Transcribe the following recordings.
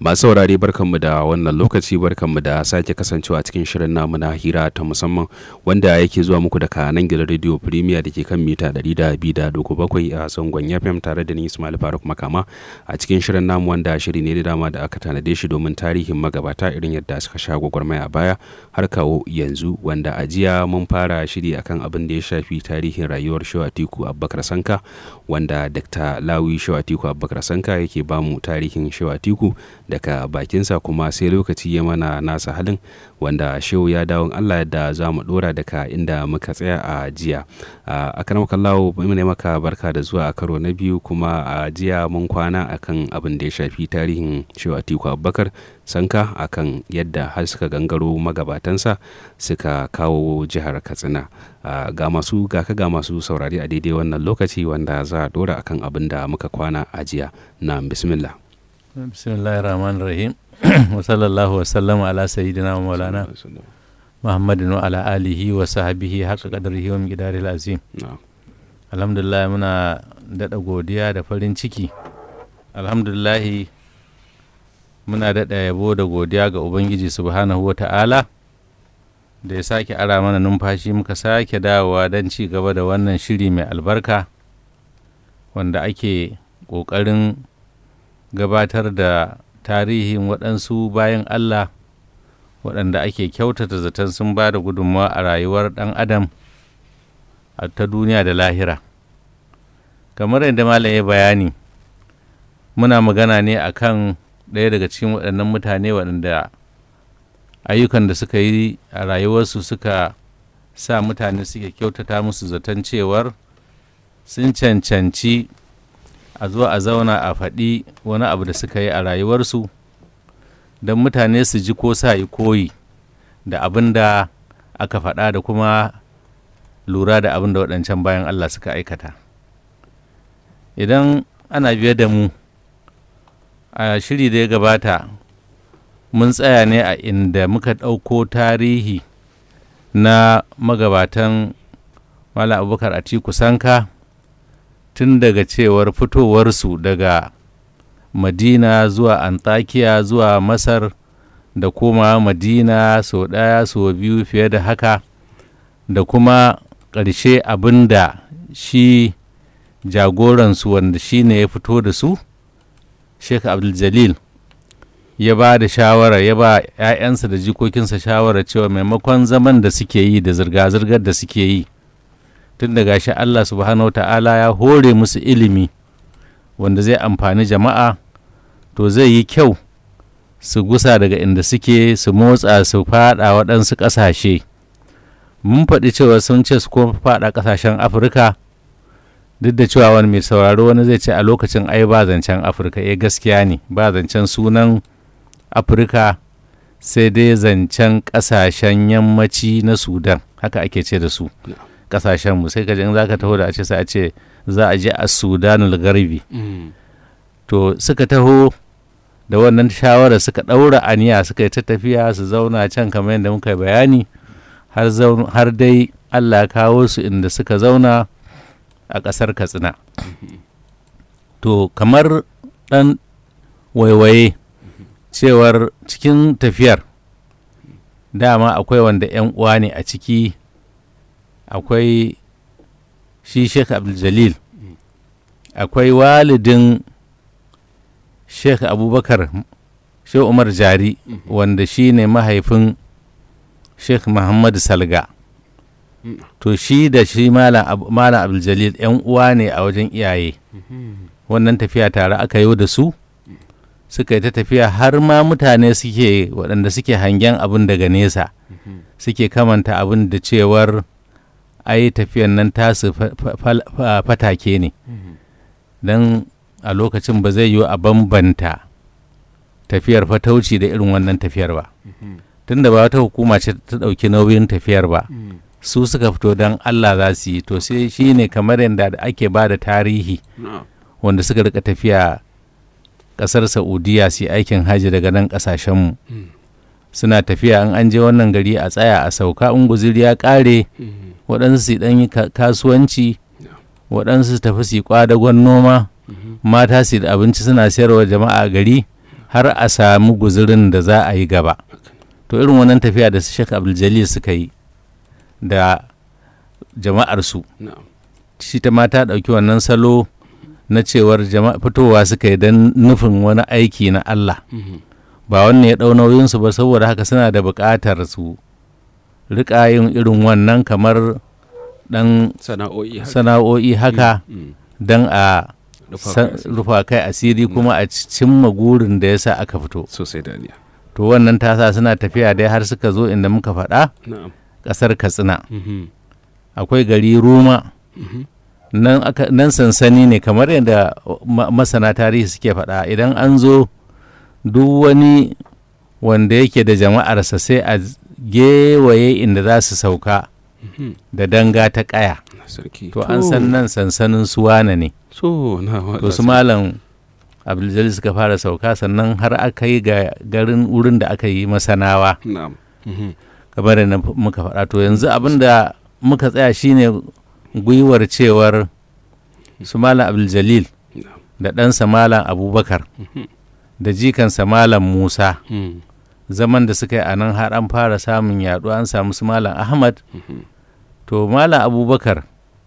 masu saurare barkanmu da wannan lokaci barkanmu da sake kasancewa cikin shirin namu na hira ta musamman wanda yake zuwa muku daga nan gidan radio premier da ke kan mita 200.7 a zangon fm tare da ni ismail faruk makama a cikin shirin namu wanda shiri ne da dama da aka tanade shi domin tarihin magabata irin yadda suka sha gwagwarmaya a baya har kawo yanzu wanda a jiya mun fara shiri akan abin da ya shafi tarihin rayuwar shawatiku abubakar sanka wanda dr lawi shawatiku abubakar sanka yake bamu tarihin shawatiku daga bakinsa kuma sai lokaci ya mana nasa halin wanda shehu ya dawon allah da za mu dora daga inda muka tsaya a jiya a kan kallawo ne maka barka da zuwa a karo na biyu kuma a jiya mun kwana akan abin da ya shafi tarihin shehu atiku abubakar sanka akan yadda har suka gangaro magabatansa suka kawo jihar katsina ga masu ga ka ga masu saurari a daidai wannan lokaci wanda za a dora akan abin da muka kwana a jiya na bismillah bismillahir rahmanir rahim wa sallallahu wasallama ala sayyidina wa maulana muhammadin wa ala alihi wa sahbihi haka qadarihi wa miqdaril azim alhamdulillah muna daɗa godiya da farin ciki alhamdulillah muna daɗa yabo da godiya ga ubangiji subhanahu wa ta'ala da ya sake ara mana numfashi muka sake dawowa don ci gaba da wannan shiri mai albarka wanda ake ƙoƙarin gabatar da tarihin waɗansu bayan Allah waɗanda ake kyautata zaton sun ba da gudunmawa a rayuwar ɗan adam ta duniya da lahira kamar yadda malam ya bayani muna magana ne a kan ɗaya daga cikin waɗannan mutane waɗanda ayyukan da suka yi a rayuwarsu suka sa mutane suke kyautata musu zaton cewar sun cancanci a zo a zauna a faɗi wani abu da suka yi a rayuwarsu don mutane su ji ko sa yi koyi da abin da aka faɗa da kuma lura da abin da waɗancan bayan Allah suka aikata idan ana biye da mu a shiri da ya gabata mun tsaya ne a inda muka ɗauko tarihi na magabatan Malam Abubakar Atiku Sanka tun daga cewar fitowarsu daga madina zuwa antakiya zuwa masar da kuma madina sau ɗaya sau biyu fiye da haka da kuma ƙarshe abin da shi jagoransu wanda shi ne ya fito da su sheikh abdul ya ba da shawara ya ba 'ya'yansa da jikokinsa shawara cewa maimakon zaman da suke yi da zirga-zirgar da suke yi tun da gashi Allah subhanahu ta'ala ya hore musu ilimi wanda zai amfani jama'a to zai yi kyau su gusa daga inda suke su motsa su fada waɗansu ƙasashe mun faɗi cewa sun ce su kuma fada ƙasashen afirka duk da cewa wani mai sauraro wani zai ce a lokacin ai ba zancen afirka eh gaskiya ne ba zancen sunan afirka sai dai zancen ƙasashen yammaci na sudan haka ake ce da su kasashenmu sai kaji in za ka taho da a ce sai a ce za a je a sudanul garbi to suka taho da wannan shawara suka ɗaura aniya suka yi ta tafiya su zauna can kamar yadda muka yi bayani har dai allah kawo su inda suka zauna a ƙasar katsina to kamar ɗan waiwaye cewar cikin tafiyar dama akwai wanda 'yan uwa ne a ciki akwai shi sheikh abdul akwai walidin sheikh abubakar sheikh umar jari wanda shi ne mahaifin sheikh muhammadu salga to shi da shi malam abdul yan uwa ne a wajen iyaye wannan tafiya tare aka yi da su suka yi ta tafiya har ma mutane suke waɗanda suke hangen abin daga nesa suke kamanta abin da cewar ai tafiyan nan tasu fatake ne don a lokacin ba zai yiwu a bambanta tafiyar fatauci da irin wannan tafiyar ba tunda ba wata hukuma ce ta ɗauki nauyin tafiyar ba su suka fito don allah za su yi to sai shi ne kamar yadda ake ba da tarihi wanda suka rika tafiya ƙasar saudiya su aikin hajji daga nan ƙasashenmu suna tafiya an an je wannan gari a tsaya a sauka in guziri ya ƙare waɗansu su ɗan yi kasuwanci waɗansu su tafi su yi ƙwadagon noma mata su da abinci suna sayarwa jama'a gari har a samu guzurin da za a yi gaba to irin wannan tafiya da su shek abdul suka yi da jama'arsu na'am shi ta mata ɗauki wannan salo na cewar jama'a fitowa suka yi don nufin wani aiki na Allah Mhm. ba wannan ya ɗau nauyinsu ba saboda haka suna da buƙatar su riƙa yin irin wannan kamar ɗan sana'o'i haka. sana'o'i haka Mm. don a Rufa san- kai rufa kai asiri kuma a cimma gurin da ya sa aka fito sosai daniya to wannan ta sa suna tafiya dai har suka zo inda muka faɗa na'am ƙasar katsina Mhm. akwai gari ruma Mhm. nan, aka, nan sansani ne kamar yadda ma- masana tarihi suke faɗa idan an zo duk wani wanda yake da jama'arsa sai a gewaye inda za su sauka Mhm. da danga ta ƙaya sarki to an san nan sansanin suwana ne so na to su malam abdul suka fara sauka sannan har aka yi ga garin wurin da aka yi masanawa na'am Mhm. kamar da na muka faɗa to yanzu abin da muka tsaya shine gwiwar cewar su malam abdul na'am da ɗansa malam abubakar Mhm. da jikansa malam musa Mhm. zaman da suka yi a nan har an fara samun yaɗu an samu su malam ahmad Mhm. to malam abubakar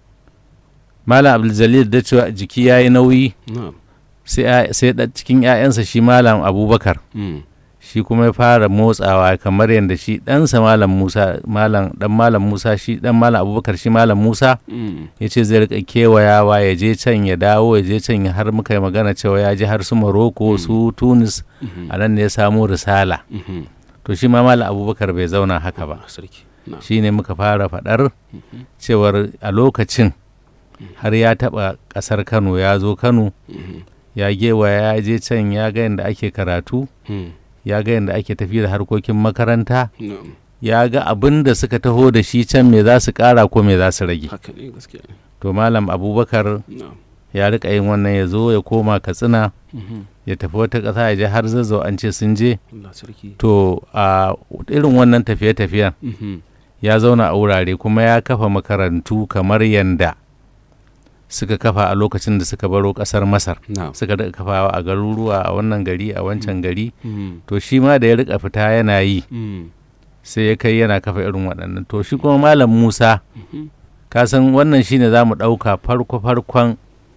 malam abdul da cewa jiki ya yi nauyi na'am sai ya- sai da cikin 'ya'yansa shi malam abubakar Mhm. shi kuma ya fara motsawa kamar yadda shi ɗansa malam musa malam ɗan malam musa shi ɗan malam abubakar shi malam musa Mhm. ya ce zai rika kewayawa ya je can ya dawo ya je can ya har muka yi magana cewa ya je har su maroko su tunis Mhm. a nan ne ya samu risala Mhm. to shi ma malam abubakar bai zauna haka ba sarki na'am shi ne muka fara faɗar Mhm. cewar a lokacin har ya taɓa ƙasar kano ya zo kano Mhm. ya gewaya ya je can ya ga yadda ake karatu Mhm. ya ga yadda ake tafi da harkokin makaranta na'am ya ga abin da suka taho da shi can me za su ƙara ko me za su rage haka ne gaskiya ne to malam abubakar na'am ya rika yin wannan ya zo ya koma katsina Mhm. ya tafi wata ƙasa ya je har zazzau an ce sun je Allah sarki to a irin wannan tafiye-tafiyen Mhm. ya zauna a wurare kuma ya kafa makarantu kamar yanda suka kafa a lokacin da suka baro ƙasar masar na'am suka rika kafawa a garuruwa a wannan gari a wancan gari Mhm. to shi ma da ya rika fita yana yi Mhm. sai ya kai yana kafa irin waɗannan to shi kuma malam musa Mhm. ka san wannan shine za mu ɗauka farko-farkon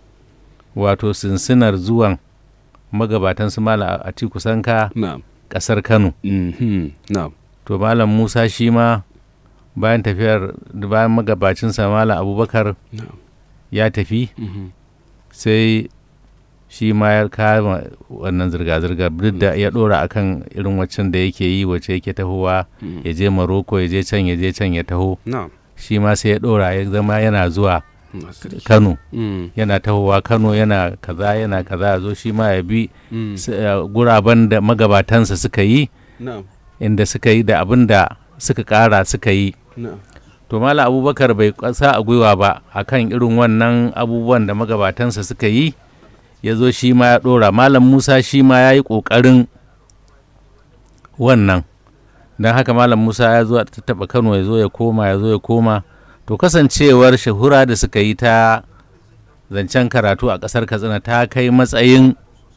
wato sinsinar zuwan magabatan su malam a ci kusanka na'am ƙasar kano Mhm. na'am to malam musa shi ma bayan tafiyar bayan magabacinsa malam abubakar na'am ya tafi Mhm. sai shi ma ya kama wannan zirga-zirga duk da ya ɗora akan irin waccan da yake yi wacce yake tahowa Mhm. ya je maroko ya je can ya je can ya taho na'am shi ma sai ya ɗora ya zama yana zuwa Allah sarki kano Mhm. yana tahowa kano yana kaza yana kaza ya zo shi ma ya bi Mhm. s- eh, guraben da magabatansa suka yi na'am inda suka yi da abin da suka ƙara suka yi na'am to malam abubakar bai ƙasa a gwiwa ba akan irin wannan abubuwan da magabatansa suka yi ya zo shi ma ya ɗora malam musa shi ma ya yi ƙoƙarin wannan don haka malam musa ya zo a taɓa kano ya zo ya koma ya zo ya koma to kasancewar shahura da suka yi ta zancen karatu a ƙasar katsina ta kai matsayin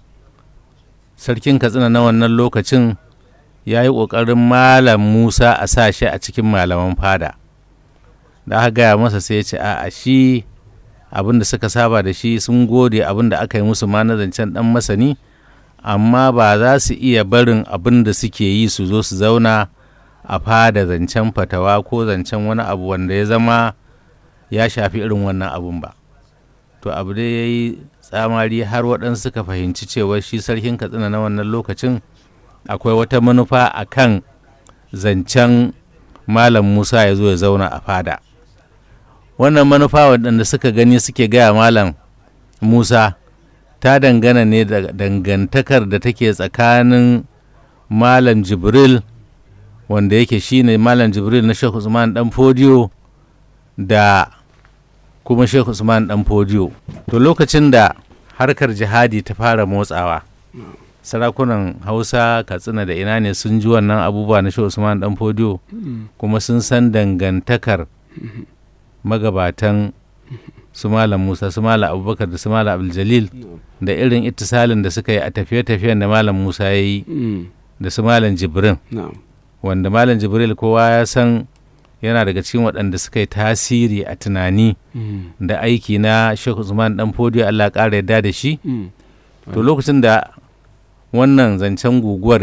sarkin katsina na wannan lokacin ya yi ƙoƙarin malam musa a sa shi a cikin malaman fada da aka gaya masa sai ya ce a shi abin da suka saba da shi sun gode abin da aka yi musu ma na zancen dan masani amma ba za su iya barin abin da suke yi su zo su zauna a fada zancen fatawa ko zancen wani abu wanda ya zama ya shafi irin wannan abun ba to abu dai ya yi tsamari har waɗansu suka fahimci cewa shi sarkin katsina na wannan lokacin akwai wata manufa a kan zancen malam musa ya zo ya zauna a fada wannan manufa waɗanda suka gani suke gaya malam musa ta dangana ne da dangantakar da take tsakanin malam jibril wanda yake shine malam jibril na shehu usman dan fodiyo da kuma shehu usman dan fodiyo to lokacin da harkar jihadi ta fara motsawa sarakunan hausa katsina da ina ne sun ji wannan abubuwa na shehu usman dan fodiyo kuma sun san dangantakar magabatan su malam musa su malam abubakar da su malam abdul da irin ittisalin da suka yi a tafiye-tafiyen da malam musa ya yi da su malam jibrin wanda malam jibril kowa ya san yana daga cikin waɗanda suka yi tasiri a tunani da aiki na Sheikh Usman dan fodiyo Allah ƙara yadda da shi to lokacin da wannan zancen guguwar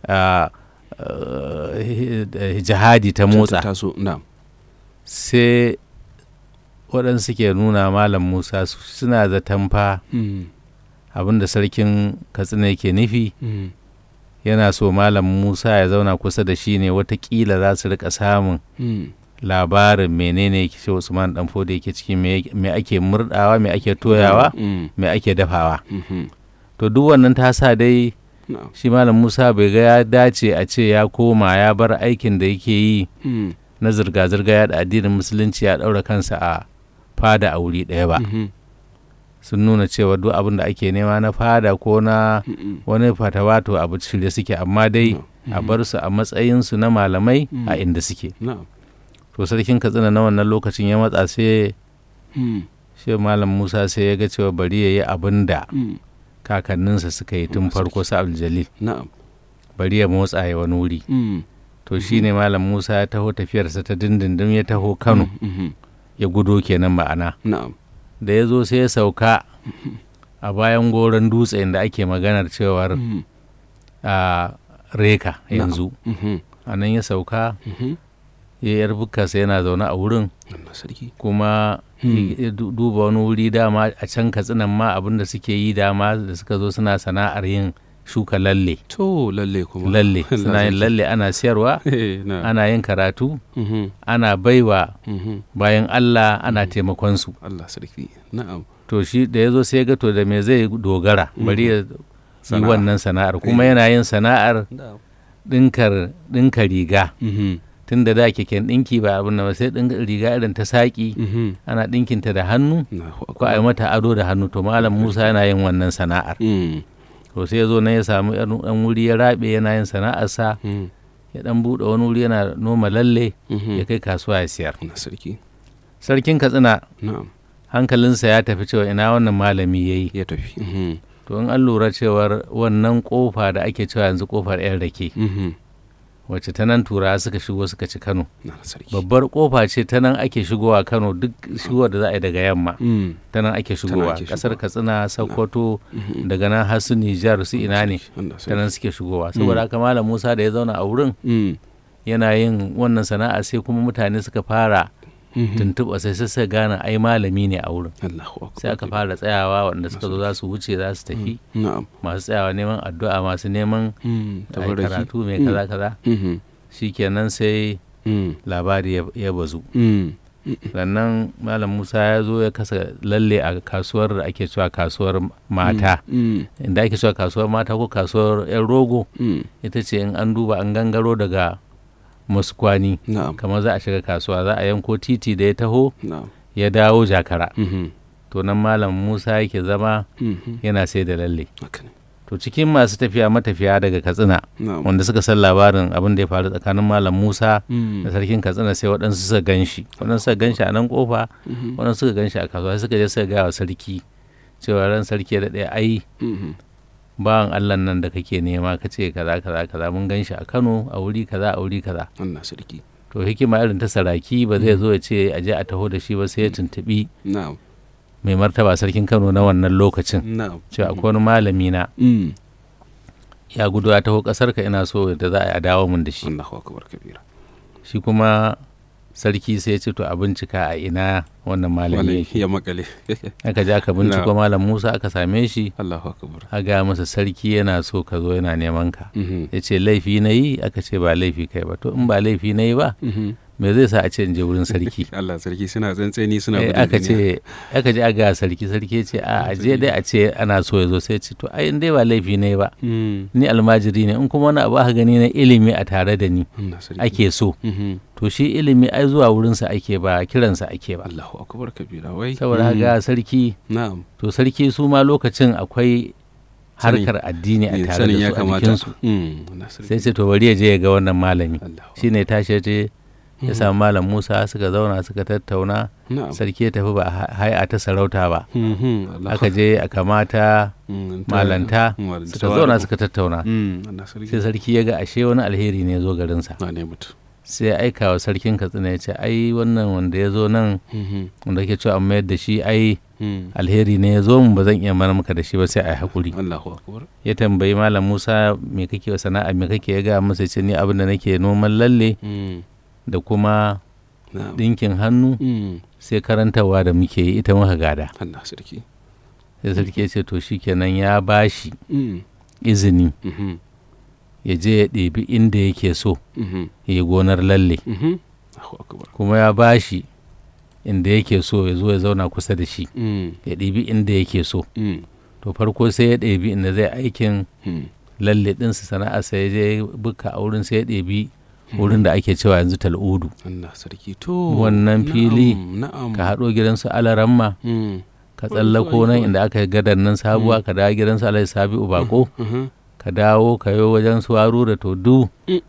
jihadi ta motsa sai waɗansu ke nuna malam musa suna zaton fa abinda sarkin katsina yake nufi yana so malam musa ya zauna kusa da shi ne watakila za su rika samun labarin menene shi usman dan foda yake ciki me ake murdawa me ake toyawa me ake dafawa to duk wannan ta sa dai shi malam musa bai ga ya dace a ce ya koma ya bar aikin da yake yi na zirga-zirga ya da addinin musulunci ya daura kansa a fada a wuri ɗaya ba sun nuna cewa duk abin da ake nema na fada ko na wani fatawa to abu shirye suke amma dai a bar su a matsayinsu na malamai a inda suke to sarkin katsina na wannan lokacin ya matsa sai shi malam musa sai ya ga cewa bari ya yi abin da kakanninsa suka yi tun farko su abdul bari ya motsa ya wani wuri to shi ne malam musa ya taho tafiyarsa ta dindindin ya taho kano ya gudo kenan ma'ana da ya zo sai ya sauka a bayan goron dutse da ake maganar cewar a reka yanzu a nan ya sauka ya yar bukarsa yana zaune a wurin kuma ya duba wani wuri dama a can katsinan ma abinda suke yi dama da suka zo suna sana'ar yin shuka lalle to lalle kuma lalle suna yin lalle ana siyarwa ana yin karatu ana baiwa bayan Allah ana taimakon su Allah sarki na'am to shi da yazo sai ya ga to da me zai dogara bari ya yi wannan sana'ar kuma yana yin sana'ar dinkar dinka riga tun da da keken ɗinki ba abin da sai ɗin riga irin ta saƙi ana ɗinkinta da hannu ko a yi mata ado da hannu to malam musa yana yin wannan sana'ar to sai ya zo nan ya samu ɗan wuri ya raɓe yana yin sana'arsa ya ɗan buɗe wani wuri yana noma lalle ya kai kasuwa ya siyar sarkin katsina hankalinsa ya tafi cewa ina wannan malami ya yi ya tafi to in an lura cewar wannan kofa da ake cewa yanzu kofar yan rake wacce ta nan turawa suka shigo suka ci kano babbar kofa ce ta nan ake shigowa kano duk shigowa da za a yi daga yamma ta nan ake shigowa kasar katsina sokoto daga nan har su nijar su ina ne ta nan suke shigowa saboda haka malam musa da ya zauna a wurin yana yin wannan sana'a sai kuma mutane suka fara tuntuɓa sai sai gane ai malami ne a wurin sai aka fara tsayawa wanda suka zo za su wuce za su tafi masu tsayawa neman addu'a masu neman karatu mai kaza kaza shikenan sai labari ya bazu sannan malam musa ya zo ya kasa lalle a kasuwar da ake cewa kasuwar mata inda ake cewa kasuwar mata ko kasuwar yan rogo ita ce in an duba an gangaro daga masu kwani kamar za a shiga kasuwa za a yanko titi da ya taho ya dawo jakara to nan malam musa yake zama yana sai da lalle to cikin masu tafiya matafiya daga katsina wanda suka san labarin abin da ya faru tsakanin malam musa da sarkin katsina sai waɗansu suka gan shi waɗansu suka gan shi a nan kofa waɗansu suka gan shi a kasuwa suka je suka gaya wa sarki cewa ran sarki da ɗaya ai bawan Allah nan da kake nema ka ce kaza kaza kaza mun gan shi a Kano a wuri kaza a wuri kaza Allah sarki to hikima irin ta saraki ba zai zo ya ce a je a taho da shi ba sai ya tuntubi mai martaba sarkin Kano na wannan lokacin cewa akwai wani malami na ya gudu ya taho kasar ka ina so da za a dawo mun da shi Allahu akbar kabira shi kuma sarki sai ya ce to a bincika a ina wannan malami ya makale aka je aka binciko malam Musa aka same shi Allahu akbar a ga masa sarki yana so ka zo yana neman ka ya ce laifi na yi aka ce ba laifi kai ba to in ba laifi na yi ba me zai sa a ce in je wurin sarki Allah sarki suna tsantseni suna gudun aka ce aka je aga sarki sarki ce a je dai a ce ana so ya zo sai ce to ai in dai ba laifi ne ba ni almajiri ne in kuma wani abu aka gani na ilimi a tare da ni ake so to shi ilimi ai zuwa wurinsa ake ba kiransa ake ba Allahu akbar kabira wai saboda ga sarki na'am to sarki su ma lokacin akwai harkar addini a tare da su a jikinsu sai ce to bari ya je ya ga wannan malami shine tashi je ya samu malam musa suka zauna suka tattauna na'am sarki ya tafi ba a hai'a ta sarauta ba Mhm, Allah aka je a kamata Mm, ta- malanta malanta suka wa- zauna suka tattauna Mm, Allah sarki sai sarki ya ga ashe wani alheri ne ya zo garinsa na ne mutu sai ya aika wa sarkin katsina ya ce ai wannan wanda ya zo nan Mhm, wanda ke cewa an mayar da shi ai mm. alheri ne ya zo mu ba zan iya mana maka da shi ba sai a yi haƙuri Allahu akbar ya tambayi malam musa me kake wa sana'a me kake ya ga masa ce ni abin da nake noman lalle Mm, da kuma na'am ɗinkin hannu Mm, sai karantarwa da muke yi ita muka gada Allah sarki sai sarki ya ce to shikenan ya bashi Mm, izini mhm, ya je ya ɗebi inda yake so mhm, ya yi gonar lalle mhm. Allahu akbar kuma ya bashi inda yake so ya zo ya zauna kusa da shi Mm, ya ɗebi inda yake so mm, to farko sai ya ɗebi inda zai aikin mm. lalle ɗinsa sana'a sai ya je buka a wurin sai ya ɗebi wurin da ake cewa yanzu tal'udu Allah sarki to Wannan fili na'am, na'am ka haɗo gidansu alaramma Mm, ka Wai, tsallako wai, nan wai. inda aka yi gadar nan sabuwa ka dawo gidansu alhaji sabi'u bako mhm. ka dawo ka yi wajen su waru da to du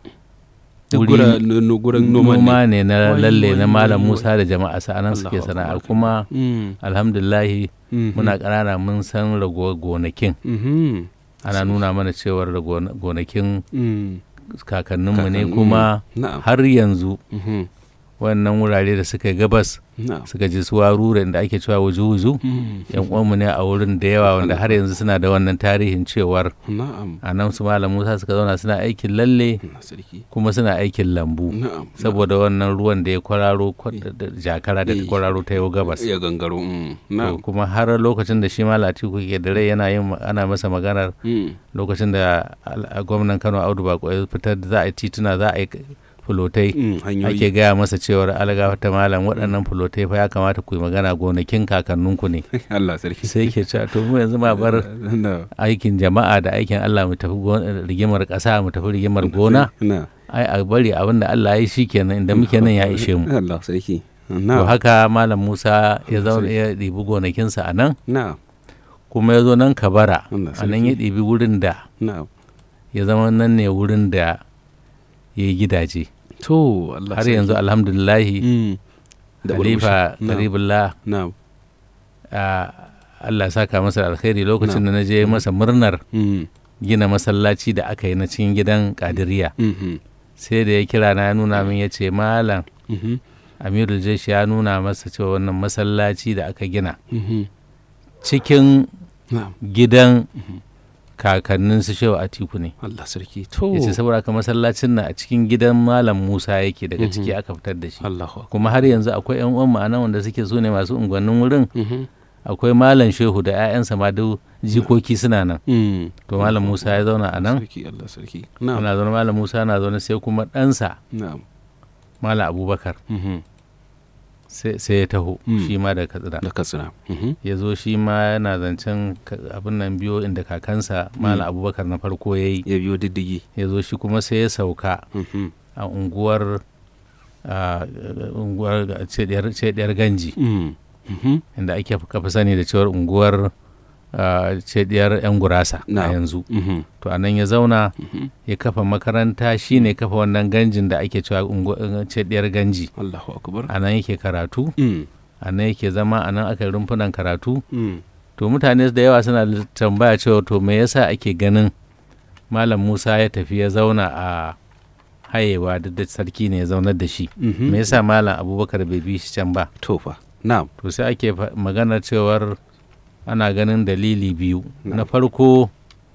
Duk wuri- gura- no- no- gurin noman ne noma ne na Wai, lalle wai, na malam wai, musa da jama'a sa'anan suke Allahu sana'a akbar. kuma Mm, alhamdulillahi mhm, muna ƙanana mun san rago gonakin mhm, ana nuna mana cewar da gona- gonakin mm. kakanninmu ne Kakannin- kuma na'am har yanzu mhm, wannan wurare da suka yi gabas na'am suka ji su warure da ake cewa wuju-wuju Mm, yan uwanmu ne a wurin da yawa wanda har yanzu suna da wannan tarihin cewar na'am a nan su malam musa suka zauna suna aikin lalle Allah sarki kuma suna aikin lambu na'am saboda wannan ruwan da ya kwararo kwa- da- da jakara da ta Eh. kwararo ta yau gabas ya gangaro mm, To, na'am kuma har lokacin da shi malam atiku ke da rai yana yin ana masa maganar Mm, lokacin da al- a gwamnan kano audu bako ya fitar da za a yi tituna za a yi fulotai mm, hanyoyi ake gaya masa cewar algafa ta malam waɗannan fulotai fa ya kamata ku yi magana gonakin kakanninku ne Allah sarki sai ke cewa to mu yanzu ma bar na aikin jama'a da aikin Allah mu tafi gon- rigimar ƙasa mu tafi rigimar gona na ai a bari abin da Allah ya yi shi kenan inda muke nan ya ishe mu Allah sarki to na haka malam Musa ya zauna ya ɗibi gonakinsa a nan na kuma ya zo nan kabara Allah a nan ya sarki ɗibi wurin da na ya zama nan ne wurin da ya yi gidaje to Allah har yanzu alhamdulillahi mm. da khalifa burbushi. na karibullah na Allah ya saka masa da alkhairi lokacin da na je masa murnar mm, gina masallaci da aka yi na cikin gidan kadiriya mhm, sai da ya kira na ya nuna min ya ce malam mhm, amirul jeshi ya nuna masa cewa wannan masallaci da aka gina mhm. cikin na'am gidan Mhm. kakannin su shehu atiku ne Allah sarki to ya ce saboda haka masallacin na a cikin gidan malam musa yake daga Mhm. ciki aka fitar da shi Allahu akbar kuma har yanzu akwai yan uwan ma'ana wanda suke su ne masu unguwannin wurin Mhm, akwai malam shehu da 'ya'yansa ma duk jikoki suna nan mm. to malam musa ya zauna a nan sarki Allah sarki na'am ana zaune malam musa na zaune sai kuma ɗansa na'am malam abubakar mhm, sai sai ya taho Mm. shi ma daga katsina da katsina mhm, ya zo shi ma yana zancen ka- abin nan biyo inda kakansa malam abubakar na farko ya yi ya biyo diddigi ya zo shi kuma sai ya sauka mhm, a unguwar a unguwar cediyar cediyar ganji mm, mhm. inda ake kafa sani da cewar unguwar a, cediyar yan gurasa a Na'am. yanzu Mhm, to a nan ya zauna mhm. ya kafa makaranta shine kafa wannan ganjin da ake cewa ungu- cediyar ganji Allahu akbar a nan yake karatu Mm, a nan yake zama a nan aka yi rumfunan karatu mm, to mutane da yawa suna da tambaya cewa to me yasa ake ganin malam musa ya tafi ya zauna a hayewa duk da sarki ne ya zaunar da shi mhm. me yasa malam abubakar bai bi shi can ba to fa na'am to sai ake fa- maganar cewar ana ganin dalili biyu Na'am. na farko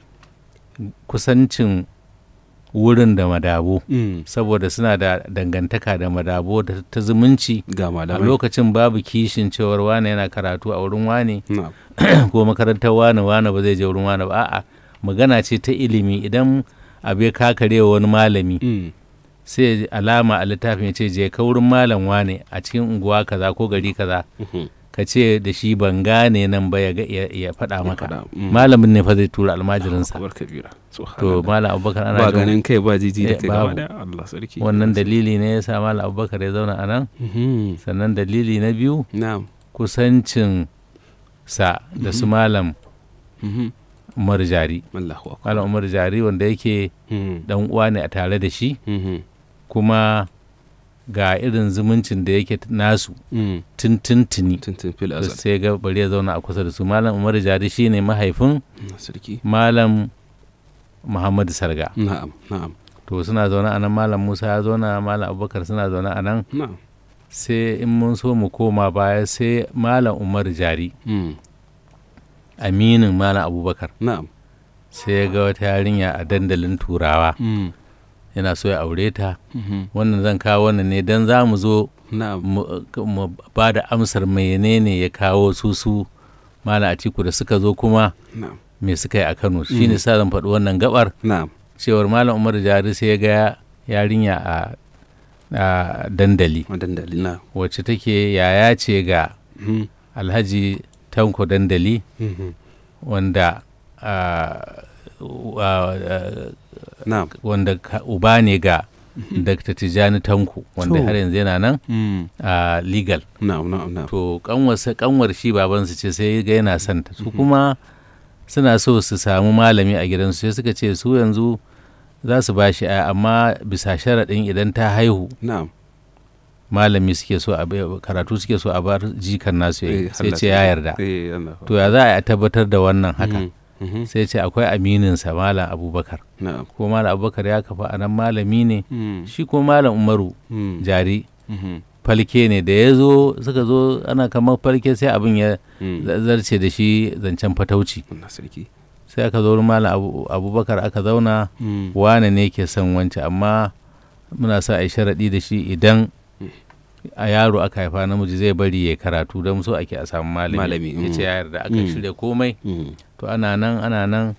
kusancin wurin da madabo Mm, saboda suna da dangantaka da madabo da ta zumunci ga a malamai lokacin babu kishin cewar wane yana karatu a wurin wane na'am ko makarantar wane wane ba zai je wurin wane ba a'a magana ce ta ilimi idan abu ya kakare wa wani malami Mm, sai alama a littafin ya ce je ka wurin malam wane a cikin unguwa kaza ko gari kaza mhm. ka ce da shi ban gane nan ba ya ga- ya ya faɗa Ya maka faɗa, mm. malamin ne fa zai tura almajirinsa Akbar kabira to subhanallah. malam abubakar ana ba jin ganin kai ba jiji da Eh, kai gaba babu. da Allah sarki wannan dalili ne ya sa malam abubakar ya zauna a nan Mhm, sannan dalili na biyu na'am kusancin sa da su malam mhm. umar jari Allahu akbar malam umar jari wanda yake Mhm, dan uwa ne a tare da shi mhm. kuma ga irin zumuncin da yake nasu Mm. tuntuntuni tuntun fil to azal sai ga bari ya zauna a kusa da su malam umar jari shine mahaifin Mm, sarki malam muhammadu sarga na'am na'am to suna zaune a nan malam musa ya zauna malam abubakar suna zaune a nan na'am sai in mun so mu koma baya sai malam umar jari Mm. aminin malam abubakar na'am sai ya ga wata yarinya a dandalin turawa Mm. yana so ya aure ta Mhm. wannan zan kawo wannan ne don za mu zo na'am mu mu ba da amsar menene ya kawo su su malam atiku da suka zo kuma na'am me suka yi a kano shine sa zan faɗi wannan gabar na'am cewar malam umar jari sai ya ga yarinya a a dandali madandali na wacce take yaya ce ga Mhm. alhaji tanko dandali Mhm. wanda ah, wa- ah, na'am wanda ka- uba ne ga dr tijjani tanko wanda To. har yanzu yana nan Mm. a legal na'am na'am na'am to kanwarsa kanwar shi babansu ce sai ga yana son ta su kuma suna so su samu malami a gidansu sai suka ce su yanzu za su ba shi aya amma bisa sharaɗin idan ta haihu na'am malami suke so a bai- karatu suke so a bar jikan nasu ya yi. Eh, sai Allah ce ya yarda eh Allah to ya za a yi a tabbatar da wannan haka Mhm. Mhm. sai ce akwai amininsa malam abubakar na'am ko malam abubakar ya kafa a nan malami ne Mm. shi ko malam umaru Mm. jari Mhm. falke ne da ya zo suka zo ana kamar falke sai abin ya Mm. zarce da shi zancen fatauci Allah sarki sai aka zo wurin malam Abu- abubakar aka zauna Mm. wane ne ke son wance amma muna sa a yi sharaɗi da shi idan a yaro aka haifa namiji zai bari ya karatu don so ake a samu malami Malami, ya ce mm. ya yarda aka Mm. shirya komai Mm. to ana nan ana nan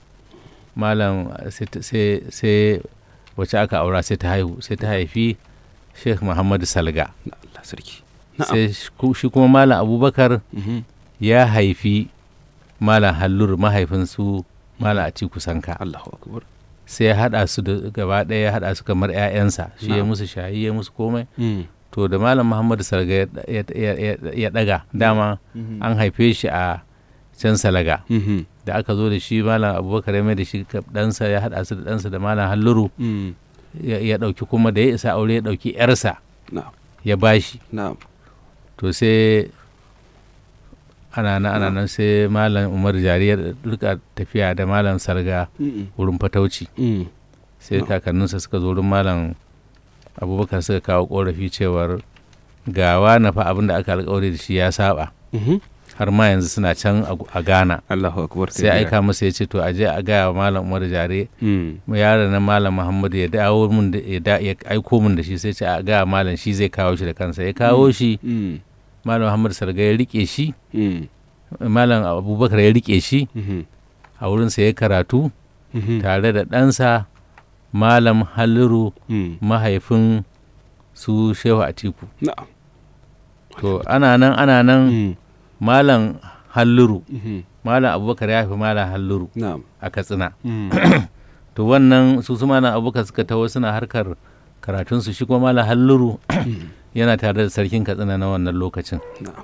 malam sai ta- sai sai wacce aka aura sai ta haihu sai ta haifi sheikh muhammadu salga Allah sarki na'am sai shi ku- shi kuma malam abubakar Mhm. ya haifi malam hallur mahaifinsu malam atiku sanka Allahu akbar sai ya haɗa su da gaba ɗaya ya haɗa su kamar 'ya'yansa shi ya Na'am. musu shayi ya musu komai Mm. to da malam muhammadu salga ya- ya- ya ya- ya ɗaga dama Mhm. an haife shi a can salaga Mhm. da aka zo da shi malam abubakar ya mai da shi ka- ɗansa ya haɗa su da ɗansa da malam halluru Mm. ya ya ɗauki kuma da ya isa aure ya ɗauki 'yarsa na'am ya bashi na'am to sai ana nan ana nan sai malam umar jari ya rika tafiya da malam sarga Mm. wurin fatauci Mm. sai No. kakanninsa suka zo wurin malam abubakar suka kawo korafi cewar gawa na fa abin da aka alkawari da shi ya saba Mhm. har ma yanzu suna can a a ghana Allahu akbar sai aika masa ya ce to aje a gaya wa malam umar jare Mm. mu yaron na malam muhammadu ya dawo mun da ya da- ya aiko mun da shi sai ce a gaya malam shi zai kawo shi da kansa ya kawo shi Mm. malam muhammadu sarga ya rike shi Mm. malam abubakar ya rike shi Mhm. a wurinsa ya karatu Mhm. tare da ɗansa malam halliru Mm. mahaifin su shehu atiku na'am to ana nan ana nan Mm. malam halliru Mhm. malam abubakar ya fi malam halliru na'am a katsina Mm. to wannan su su malam abubakar suka taho suna harkar karatunsu shi kuma malam halliru yana tare da sarkin katsina na wannan lokacin na'am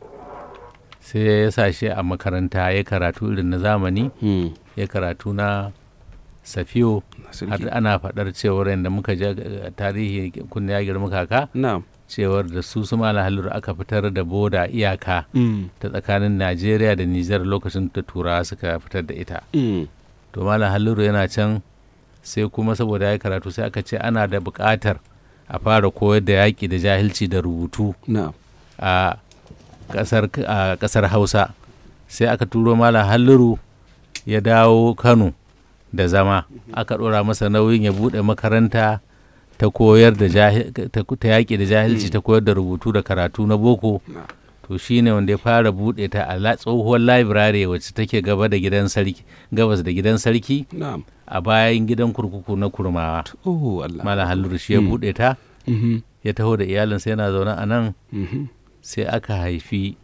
sai ya sa shi a makaranta ya karatu irin na zamani Mm. ya karatu na safiyo har sarki ana faɗar cewar yadda muka ji eh, tarihi kunne ya girma kaka na'am cewar da su su malam halliru aka fitar da boda iyaka Mm. ta tsakanin najeriya da nijar lokacin da turawa suka fitar da ita Mm. to malam halliru yana can sai kuma saboda ya yi karatu sai aka ce ana da buƙatar a fara koyar da yaƙi da jahilci da rubutu na'am a ƙasar a ƙasar hausa sai aka turo malam halliru ya dawo kano da zama aka ɗora masa nauyin ya buɗe makaranta ta koyar da jahi- ta ta yaƙi da jahilci ta koyar da rubutu da karatu na boko na'am to shine wanda ya fara buɗe ta a la- tsohuwar library wacce take gaba da gidan sarki gabas da gidan sarki na'am a bayan gidan kurkuku na kurmawa oh Allah malam halluru shi ya Mm. buɗe ta Mhm. ya taho da iyalinsa yana zaune a nan Mhm. sai aka haifi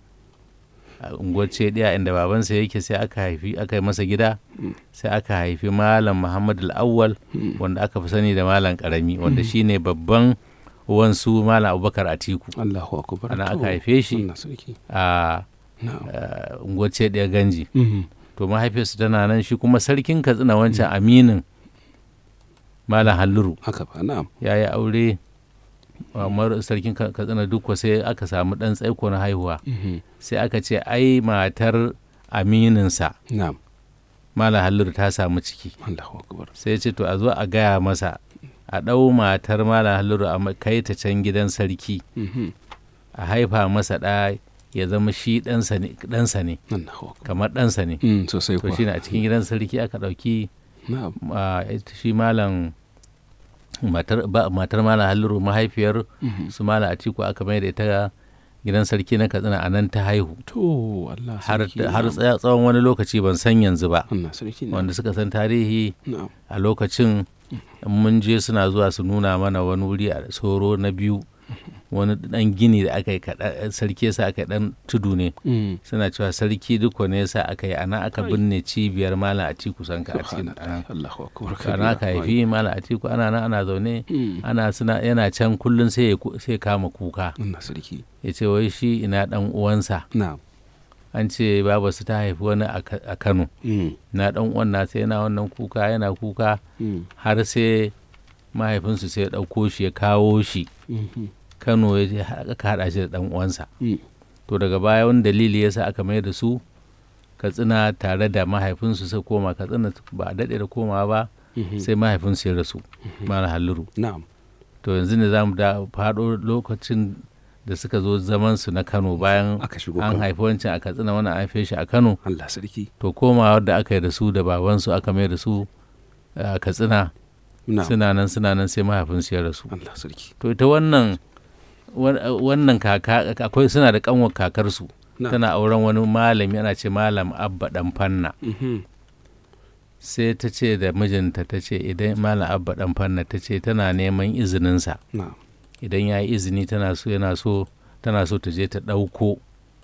a unguwar ɗaya inda babansa yake sai aka haifi aka yi masa gida Mm. sai aka haifi malam muhammad al-awwal Mm. wanda aka fi sani da malam karami wanda shine babban wansu malam abubakar atiku Allahu akbar Ana To, aka haife shi. Allah sarki a na'am a unguwar ɗaya ganji Mhm. to mahaifiyarsu tana nan shi kuma sarkin katsina wancan aminin malam halluru haka ba na'am ya yi aure Umar sarkin Ka- katsina dukko sai aka samu ɗan tsaiko na haihuwa Mhm. sai aka ce ai matar amininsa na'am malam halliru ta samu ciki Allahu akbar sai ya ce to a zo a gaya masa a ɗau matar malam halliru a ma- kai ta can gidan sarki Mhm. a haifa masa ɗa ya zama shi ɗansa ne ɗansa ne Allahu akbar kamar ɗansa ne Mm, sosai to kuwa shine a cikin gidan sarki aka ɗauki na'am a, ita shi malam matar ba- matar malam halliru mahaifiyar Mhm. su malam atiku aka mai da ita gidan sarki na katsina a nan ta haihu to Allah har sarki har na'am. tsaya- tsawon wani lokaci ban san yanzu ba Allah sarki na'am. wanda suka san tarihi na'am a lokacin in mun je suna zuwa su nuna mana wani wuri a soro na biyu wani dan gini da aka yi kaɗa- sarki yasa aka yi dan tudu ne Mm. suna cewa sarki duk ne yasa aka yi ana aka binne cibiyar malam atiku sanka a cikin Subhanallah. Allahu akbar ana aka haifi malam atiku ana nan ana zaune Mm. ana suna yana can kullum sai ya ku- sai ya kama kuka Allah sarki ya ce wai shi ina dan uwansa na'am an ce babarsu ta haifi wani a Ka- a kano Mm. na dan uwan nasa yana wannan kuka yana kuka Mm. har sai mahaifinsu sai ya ɗauko shi ya kawo shi Mhm. kano ya je har aka haɗa shi da ɗan uwansa Mm. to daga baya wani dalili ya sa aka mai da su katsina tare da mahaifinsu sai koma katsina ba a daɗe da komawa ba Mhm. sai mahaifinsu ya rasu mara halliru na'am to yanzu ne za mu da faɗo lokacin da suka zo zaman su na kano bayan aka shigo an kan haifi wancan a katsina wani an haife shi a kano Allah sarki to komawa da aka yi da su da babansu aka mai da su a katsina na'am suna nan suna nan sai mahaifinsu ya rasu Allah sarki to ita wannan wan- wannan kaka akwai suna da kanwar kakarsu na'am tana auren wani malami ana ce malam abba dan fanna Mhm. sai ta ce da mijinta ta ce idan malam abba dan fanna ta ce tana neman izininsa na'am idan ya yi izini tana so yana so tana so ta je ta ɗauko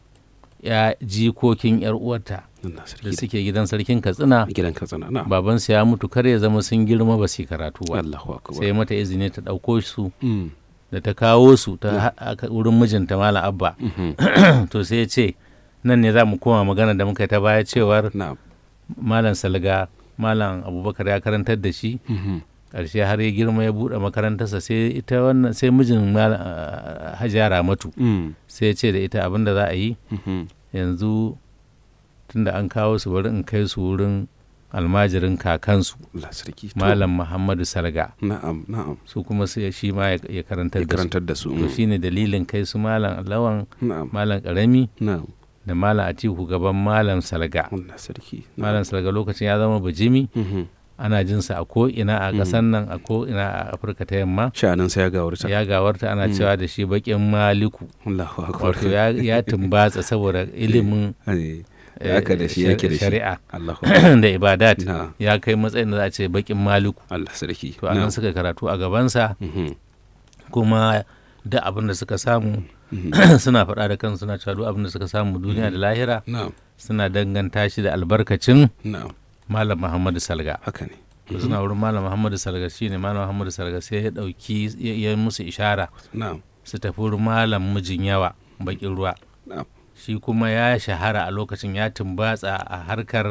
ya jikokin yar uwarta Allah da sarki suke gidan sarkin katsina gidan katsina na'am babansu ya mutu kar ya zama sun girma ba su yi karatu ba Allahu akbar sai mata izini ta ɗauko su Mm. da ta kawo su ta ha- aka- wurin mijinta malam abba Mhm. to sai ya ce nan ne za mu koma magana da muka yi ta baya cewar na'am malam salga malam abubakar ya karantar da shi Mhm. ƙarshe har ya girma ya buɗe makarantarsa sai ita wannan sai mijin malam ah, hajiya ramatu Mm. sai ya ce da ita abin da za a yi Mhm. yanzu tunda an kawo su bari in kai su wurin almajirin kakansu Allah sarki To, malam muhammadu salga na'am na'am su kuma sai shi ma ya ya karantar ya da su karantar da su to Mm. shine dalilin kai su malam lawan na'am malam karami na'am da malam atiku gaban malam salga Allah sarki malam salga lokacin ya zama bajimi Mhm. ana jinsa a ko'ina a ƙasar nan a ko'ina a afirka ta yamma sha'anin sai ya gawarta ya gawarta ana cewa da shi baƙin maliku Allahu akbar wato ya, ya tumbatsa saboda ilimin Eh, eh, haka da shi yake da shi shari'a Allahu akbar da ibadat na ya kai matsayin da za a ce baƙin maliku Allah sarki to anan suka karatu a gabansa Mhm. kuma da abin da suka samu Mhm. suna faɗa da kansu suna cewa duk abin da suka samu duniya da lahira na'am suna danganta shi da albarkacin na'am malam muhammadu salga haka ne to suna wurin malam muhammadu salga shine malam muhammadu salga sai ya dauki ya ya musu ishara na'am su tafi wurin malam mijin yawa bakin ruwa na'am shi kuma ya shahara a lokacin ya tumbatsa a harkar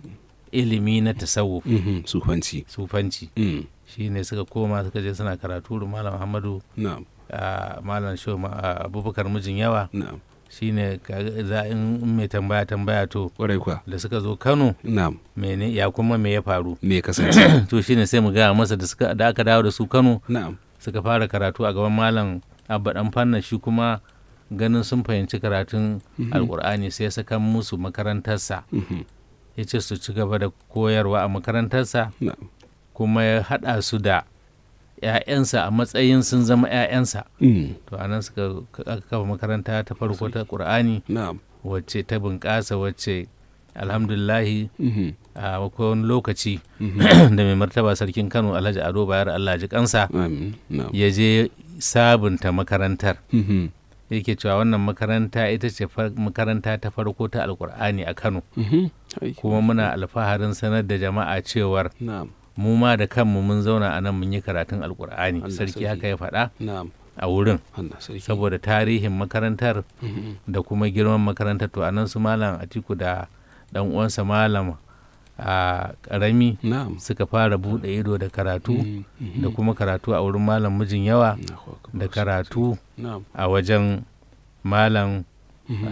ilimi na tasawuf Mhm. sufanci sufanci Mm. shine suka koma suka je suna karatu wurin malam muhammadu na'am a malam shehu ma- a abubakar mijin yawa na'am shine kaga za in in mai tambaya tambaya to kwarai kwa da suka zo kano na'am mene ya kuma me ya faru me ya kasance to shine sai mu gaya masa da suka da aka dawo da su kano na'am suka fara karatu a gaban malam abba dan fanna shi kuma ganin sun fahimci karatun alkur'ani sai ya saka musu makarantarsa Mhm. ya ce su ci gaba da koyarwa a makarantarsa na'am kuma ya haɗa su da 'ya'yansa a matsayin sun zama 'ya'yansa Mm. to anan suka aka kafa makaranta ta farko ta ƙur'ani na'am wacce ta bunƙasa wacce alhamdulillahi Mhm. a wani lokaci Mhm. da mai martaba sarkin kano alhaji ado bayar allah ji kansa amin na'am ya je sabunta makarantar Mhm. yake cewa wannan makaranta ita ce far- makaranta ta farko ta alkur'ani a kano Mhm. Ai. kuma muna alfaharin sanar da jama'a cewar na'am mu ma da kanmu mun zauna a nan mun yi karatun alkur'ani Allah sarki sarki. haka ya faɗa na'am a wurin Allah sarki saboda tarihin makarantar Mhm. da kuma girman makarantar to anan su malam atiku da dan uwansa malam a ƙarami na'am suka fara buɗe ido da karatu Mhm, mhm. da kuma karatu a wurin malam mijin yawa Allahu akbar. da karatu na'am a wajen malam Mhm.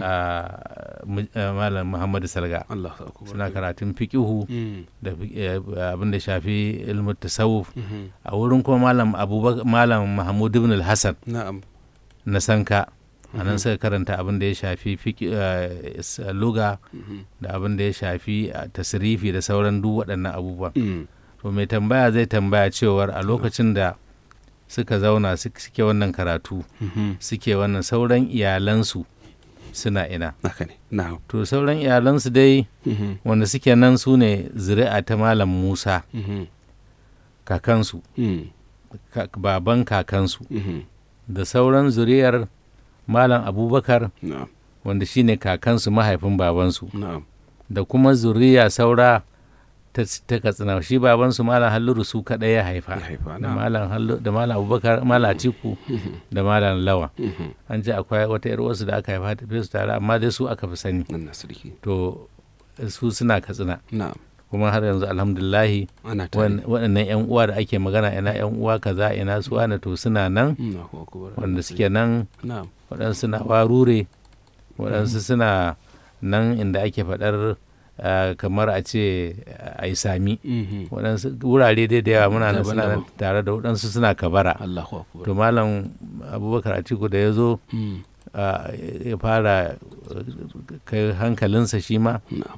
a, mu- a, malam muhammadu salga Allahu akbar. suna karatun fiƙihu Mhm, da fi- eh, abin da shafi ilmin tasawuf mhm. a wurin kuma malam abubakar malam mahmud ibn al-hassan na'am na sanka a nan suka karanta abin da ya shafi fiƙi- eh, s- luga Mhm, da abin da ya shafi eh, tasrifi da sauran duk waɗannan abubuwan mhm. to mai tambaya zai tambaya cewar a lokacin da suka zauna su- suke wannan karatu Mhm. suke wannan sauran iyalansu suna ina haka ne na'am to sauran iyalansu dai Mhm, wanda suke nan su ne zuri'a ta malam musa mhm. kakansu Mhm, ka- baban kakansu mhm. da sauran zuri'ar malam abubakar na'am wanda shine kakansu mahaifin babansu na'am da kuma zuriya saura ta, ta katsina shi babansu malam halluru su kaɗai ya haifa ya haifa da na'am malam hallu da malam abubakar malam atiku da malam lawa Mhm. an ce akwai wata yar wasu da aka haifa ta su tare amma dai su aka fi sani Allah sarki to su suna katsina na'am kuma har yanzu alhamdulillahi ana tare wan- waɗannan yan uwa da ake magana ina yan uwa kaza ina su wane to suna nan Allahu akbar. wanda suke nan na'am waɗansu suna warure waɗansu suna nan inda ake faɗar ah, kamar a ce a yi sami Mhm. waɗansu wurare dai da yawa muna nan suna nan Daban-daban. tare da waɗansu suna kabara Allahu akbar. to malam abubakar atiku da ya zo Mhm. ah, ya fara ah, kai hankalinsa shi ma na'am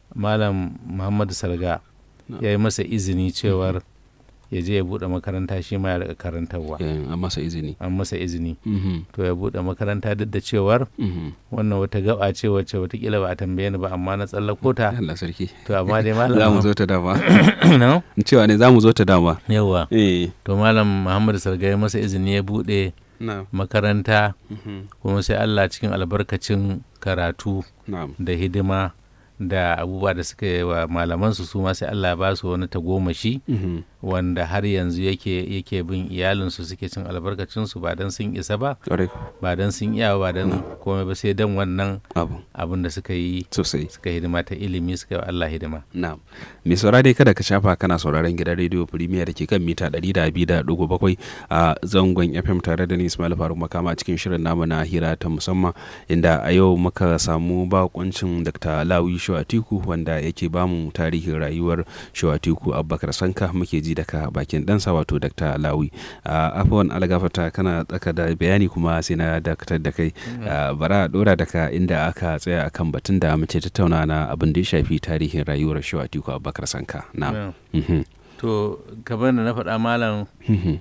malam muhammadu salga Na'am. ya yi masa izini cewar ya je ya buɗe makaranta shi ma ya riƙa karantarwa Eh, an masa izini an masa izini Mhm. to ya buɗe makaranta duk da cewar Mhm. wannan wata gaba ce wacce watakila ba a tambaye ni ba amma na tsallako ta Allah sarki to amma dai za mu malam zo ta dama no? cewa ne za mu zo ta dama yawa eh to malam muhammadu salga ya masa izini ya buɗe na'am makaranta Mhm. kuma sai allah cikin albarkacin karatu na'am da hidima da abubuwa da suka yi wa malamansu su ma sai allah ya ba su wani tagomashi Mhm. wanda har yanzu yake yake bin iyalinsu suke cin albarkacinsu ba don sun isa ba ƙwarai ba don sun iya ba don komai ba sai don wannan abu abin da suka yi sosai suka hidima ta ilimi suka yi wa Allah hidima Na'am. Mai saura dai kada ka shafa kana sauraron gidan rediyo Premier da ke kan mita 102.7 a zangon FM tare da ni Ismail Faruk Makama a cikin shirin namu na hira ta musamman inda a yau muka samu bakuncin Dr. Lawi Shawatiku wanda yake bamu tarihin rayuwar Shawatiku Abubakar Sanka muke ji daga bakin ɗansa wato Dr. Lawi. A afuwan algafata kana tsaka da bayani kuma sai na dakatar da kai a, bara a ɗora daga inda aka tsaya akan batun da muke tattauna na abin da ya shafi tarihin rayuwar Shawatiku Abubakar Sanka. Na. Yeah. Mhm. to kamar da na faɗa malam Mhm.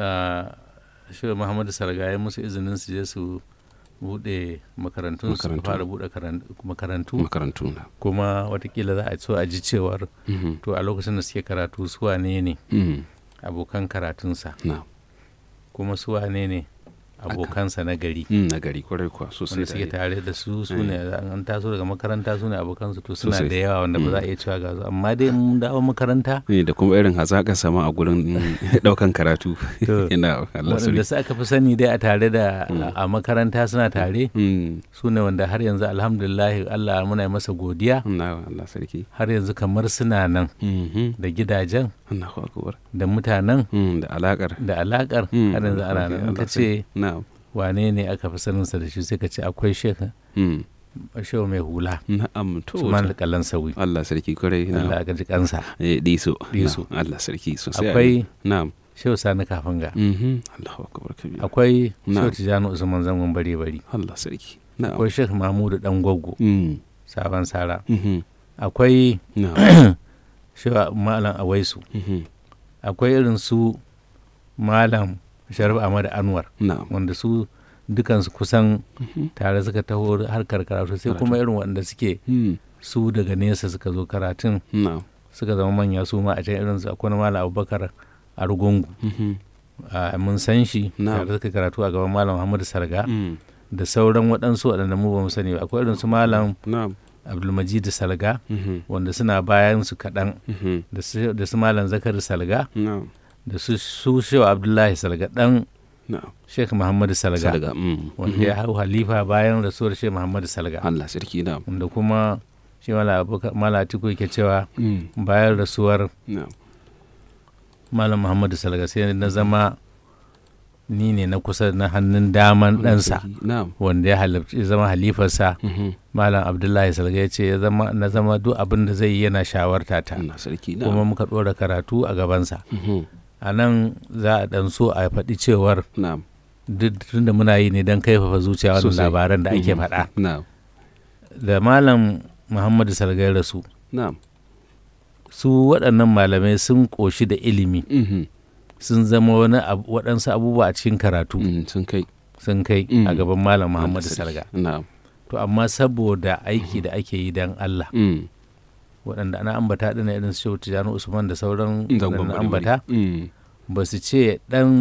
shi Muhammadu Sarga ya musu izinin su je su buɗe makarantu su Makarantu. fara buɗe karan- makarantu Makarantu na. kuma watakila za a so a ji cewar Mhm. to a lokacin da suke karatu su wane ne Mhm. abokan karatunsa Na. kuma su wane ne abokansa na gari Mm, na gari kwarai kuwa sosai wanda suke da tare da su su ne an taso daga makaranta su ne abokansu to suna Sosai. da yawa wanda ba za a iya cewa ga su amma dai mun dawo makaranta Eh, da kuma irin hazaƙa sama a gurin ɗaukan karatu To, yana Allah waɗanda sarki su aka fi sani dai a tare da a makaranta suna tare Mm, su ne wanda har yanzu alhamdulillah Allah muna yi masa godiya na Allah sarki har yanzu kamar suna nan Mhm. da gidajen Allahu akbar da mutanen Mm, da alaƙar da alakar Mm, har yanzu ana Allah nan in ka sarki. ce na wane ne aka fi saninsa da shi sai ka ce akwai shekha Mm, shehu mai hula na'am to Usman alƙalan sauyi Allah sarki kwarai na Allah aka ji kansa eh diso Diso. Na, Allah sarki sosai akwai na'am shehu sani kafanga Mhm. Allahu akbar kabir akwai Na'am. shehu tijjani usman zangon bare bari Allah sarki na'am akwai shekh mahmudu dan gwaggo Mm, sabon sara mhm. akwai na'am shehu malam awaisu Mhm. akwai irin su malam sharif ahmad anwar na'am wanda su dukansu kusan Mhm. tare suka taho harkar karatu sai kuma irin wanda suke Mm, su daga nesa suka zo karatun na'am suka zama manya su ma a can irin su akwai na malam abubakar a rugungu Mhm. a mun san shi Na'am. tare suka karatu a gaban malam muhammadu sarga Mm, da sauran waɗansu waɗanda mu ba mu sani ba akwai irin su malam na'am abdulmajid salga Mhm. wanda suna bayan su kaɗan Mhm. da su da su malam zakari salga na'am da su su shehu abdullahi salga ɗan na'am sheikh muhammadu salga Salga. Mm, wanda mhm. ya hau halifa bayan rasuwar sheikh muhammadu salga Allah sarki na'am wanda kuma shi mala atiku yake cewa Mm. bayan rasuwar na'am malam muhammadu salga sai na zama ni ne na kusa na hannun daman ɗansa na'am wanda ya halarci ya zama halifarsa Mhm. malam abdullahi salga ya ce ya zama na zama duk abin da zai yi yana shawarta ta Allah sarki kuma na'am muka ɗora karatu a gabansa Mhm. a nan za a ɗan so a faɗi cewar na'am duk tunda muna yi ne don kaifafa zuciya wannan Sosai. labaran da ake Mhm. faɗa na'am da malam muhammadu salga ya rasu na'am su waɗannan malamai sun ƙoshi da ilimi Mhm. sun zama wani abu- waɗansu abubuwa a cikin karatu Mm, sun kai sun kai Mm. a gaban malam muhammadu Allah sarki. salga na'am to amma saboda aiki da ake yi don allah Mm. waɗanda ana ambata ɗin irin su shehu tijjani usman da sauran Zangon waɗanda bari ambata bari. Mm. ba su ce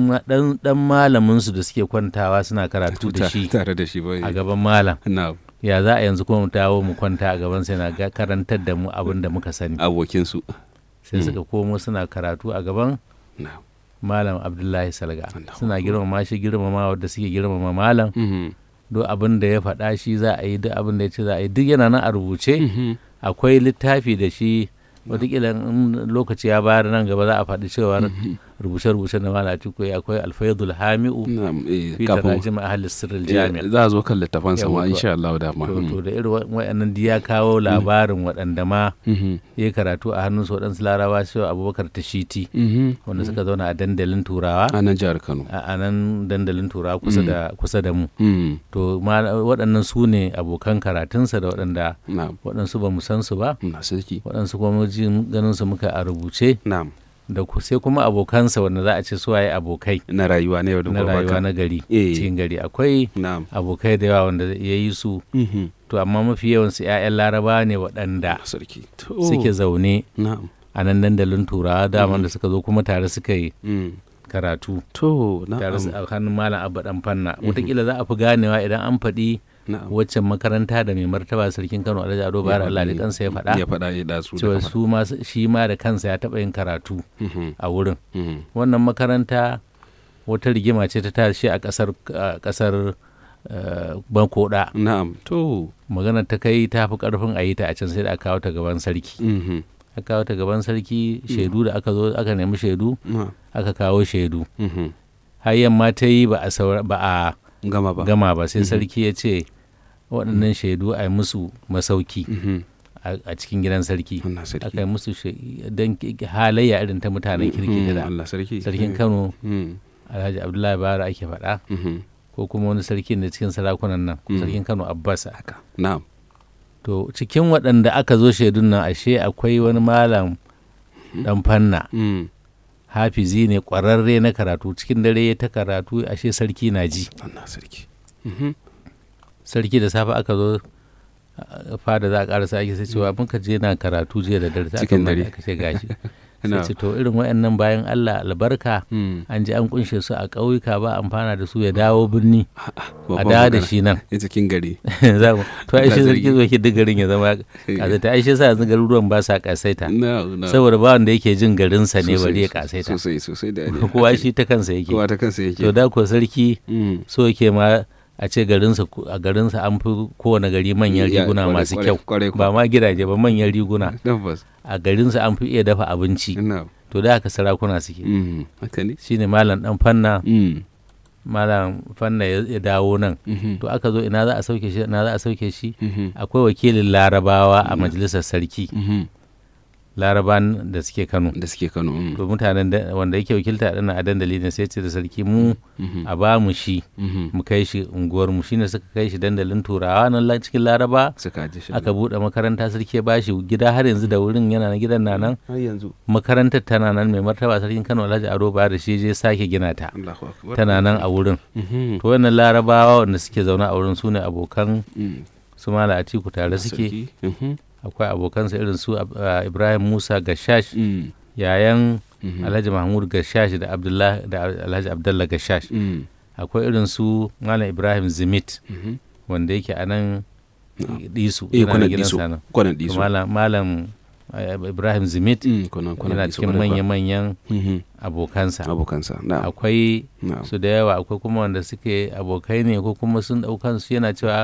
ɗan malaminsu da suke kwantawa suna karatu da shi tare da shi ba a gaban malam na'am ya za a yanzu kuma mu dawo mu kwanta a gaban sai na ga karantar da mu abin da muka sani abokinsu sai Mm. suka komo suna karatu a gaban na'am malam abdullahi salga Allahu suna Akbar. girmama shi girmama wadda suke girmama malam Mhm. duk abin da ya faɗa shi za a yi duk abin da ya ce za a yi duk yana nan a rubuce Mhm. akwai littafi da shi wataƙila in lokaci ya bayar nan gaba za a faɗi cewar rubuce-rubuce na malam atiku akwai alfaidul hami'u na'am eh, fi kafin tarajim ahli sirril eh, jami' za a zo kan littafan sama Yawwa, to- insha Allah da ma to to da irin wa- waɗannan duk ya kawo labarin waɗanda ma Mhm. ya yi karatu a hannunsu waɗansu larabawa su abubakar tashiti Mhm. wanda suka zauna a dandalin turawa a nan jihar Kano a a nan dandalin turawa kusa da kusa da mu Mm. to ma waɗannan su ne abokan karatunsa da waɗanda na'am waɗansu ba mu san su ba na sarki waɗansu kuma jin ganin su muka a rubuce na'am da ku- sai kuma abokansa wanda za a ce su waye abokai na rayuwa na yau da na gobe rayuwa haka. na gari Eh. cikin gari akwai na'am abokai da yawa wanda ya yi su Mhm. to amma mafi yawansu 'ya'yan laraba ne waɗanda na sarki to suke zaune na'am a nan dandalin turawa daman da suka zo kuma tare suka yi Mm. karatu to tare su na'am a hannun malam abba dan fanna wataƙila za a fi ganewa idan an faɗi na'am waccan makaranta da mai martaba sarkin kano alhaji ado bayar allah da kansa ya faɗa ya faɗa ya dasu cewa su ma shi ma da kansa ya taɓa yin karatu Mhm. a wurin Mhm. wannan makaranta wata rigima ce ta tashi a ƙasar a ƙasar eh, bankoda na'am to magana ta kai ta fi ƙarfin a yi ta a can sai da aka kawo ta gaban sarki Mhm. aka kawo ta gaban sarki shaidu da aka zo aka nemi shaidu na'am aka kawo shaidu Mhm. har yamma ta yi ba a saura- ba a gama ba gama ba sai sarki ya ce waɗannan shaidu a yi musu masauki Mhm. a a cikin gidan sarki Allah sarki aka yi musu don halayya irin ta mutanen kirki Mhm. da Allah sarki sarkin kano Mhm. alhaji abdullahi bara ake faɗa Mhm. ko kuma wani sarki da cikin sarakunan nan ko Mm. sarkin kano abbas haka na'am to cikin waɗanda aka zo shaidun nan ashe akwai wani malam dan fanna Mm. hafizi ne ƙwararre na karatu cikin dare ya ta karatu ashe sarki na ji Allah sarki Mhm. sarki da safe aka zo a- fada za a karasa ake sai cewa muka je na karatu jiya da dare sai aka Cikin mana dare. aka ce gashi Na. sai ce to irin wayannan bayan Allah albarka Mm. an ji an kunshe su a ƙauyuka ba amfana da su ya dawo birni a Babban dawo da magana. shi nan ya cikin gari Za mu- to ai shi Allah sarki zo ki duk garin ya zama kasaita ai shi sa yanzu garuruwan ba sa kasaita na na saboda ba wanda yake jin garinsa ne Sosai, bari ya sosai, kasaita sosai sosai da ne kowa shi ta kansa yake kowa ta kansa yake to da ko sarki Mm. so yake ma a ce garinsa a garinsa an fi kowane gari manyan Ya, riguna kwarai, masu kwarai, kyau kwarai ba ma gidaje ba manyan riguna tabbas a garinsa an fi iya dafa abinci na to da haka sarakuna suke Mm. haka ne shine malam dan fanna Mm. malam fanna ya ya dawo nan Mhm. to aka zo ina za a sauke shi ina za a sauke shi Mhm. akwai wakilin larabawa a majalisar sarki Mhm. laraban da suke kano da suke Kano mm. to mutanen da- wanda yake wakilta ɗin a dandali ne sai ce da sarki mu Mhm. a ba mu shi Mhm. mu kai shi unguwar mu shine suka kai shi dandalin turawa nan la- cikin laraba suka ji shi aka buɗe makaranta sarki ya bashi gida har yanzu da wurin yana na gidan na nan har yanzu makarantar tana nan mai martaba sarkin kano alhaji ado ba da shi je sake gina ta Allahu akbar tana nan a wurin Mhm. to wannan larabawa wanda suke zaune a wurin su ne abokan Mm. su mala atiku tare suke Sarki. Mhm. akwai abokansa irin su Ab- ah, ibrahim musa gashash Mm. yayan Mhm. alhaji mahmud gashash da abdullahi da alhaji abdullah gashash Mm. akwai irin su malam ibrahim zimit Mhm. wanda yake a nan Na'am. disu eh yana da kwanan gidansa diso nan kwanan To diso malam malam eh, ibrahim zimit Mm, kwanan kwanan yana diso cikin kwarai kuwa. manya-manyan Mhm. abokansa abokansa na'am akwai na'am su da yawa akwai kuma wanda suke abokai ne ko kuma sun daukan su yana cewa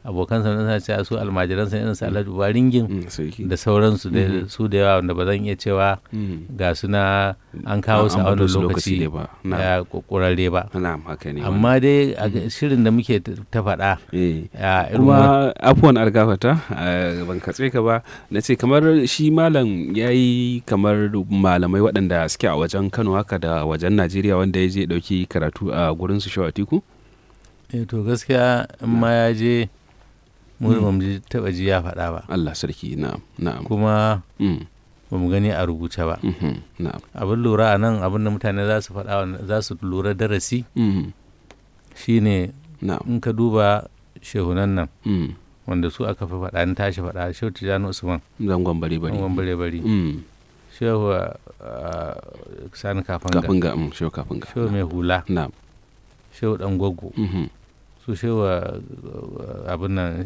abokansa na cewa su almajiransa irin su alhaji baringin Mm, sarki da sauransu da Mhm. su da yawa wanda ba zan iya cewa Mm. ga su na an kawo su a An wannan bado su lokaci ne ba na'am ya kokurare ba na'am haka ne wannan. amma dai a ga- shirin da muke ta ta faɗa eh a irin wa- kuma afuwan argafata ban katse ka ba na ce kamar shi malam ya yi kamar malamai waɗanda suke a wajen kano haka da wajen najeriya wanda ya je ɗauki karatu a gurin su shawa tiku eh, to gaskiya in ma ya je mu Mm. ba mu ji taɓa ji ya faɗa ba allah sarki na'am na'am kuma Mm, ba mu gani a rubuce ba mhm, na'am abin lura a nan abin da mutane za su faɗa wa- za su lura darasi mhm, shine na'am in ka duba shehunan nan mm, wanda su aka fi faɗa ni tashi faɗa shehu tijjani usman zangon bari bari ɗan bare bari Mm, shehu uh, sani kafanga kafin ga mm, shehu kafin ga shehu mai hula na'am shehu ɗan gwaggo mhm, su shehu uh, abin nan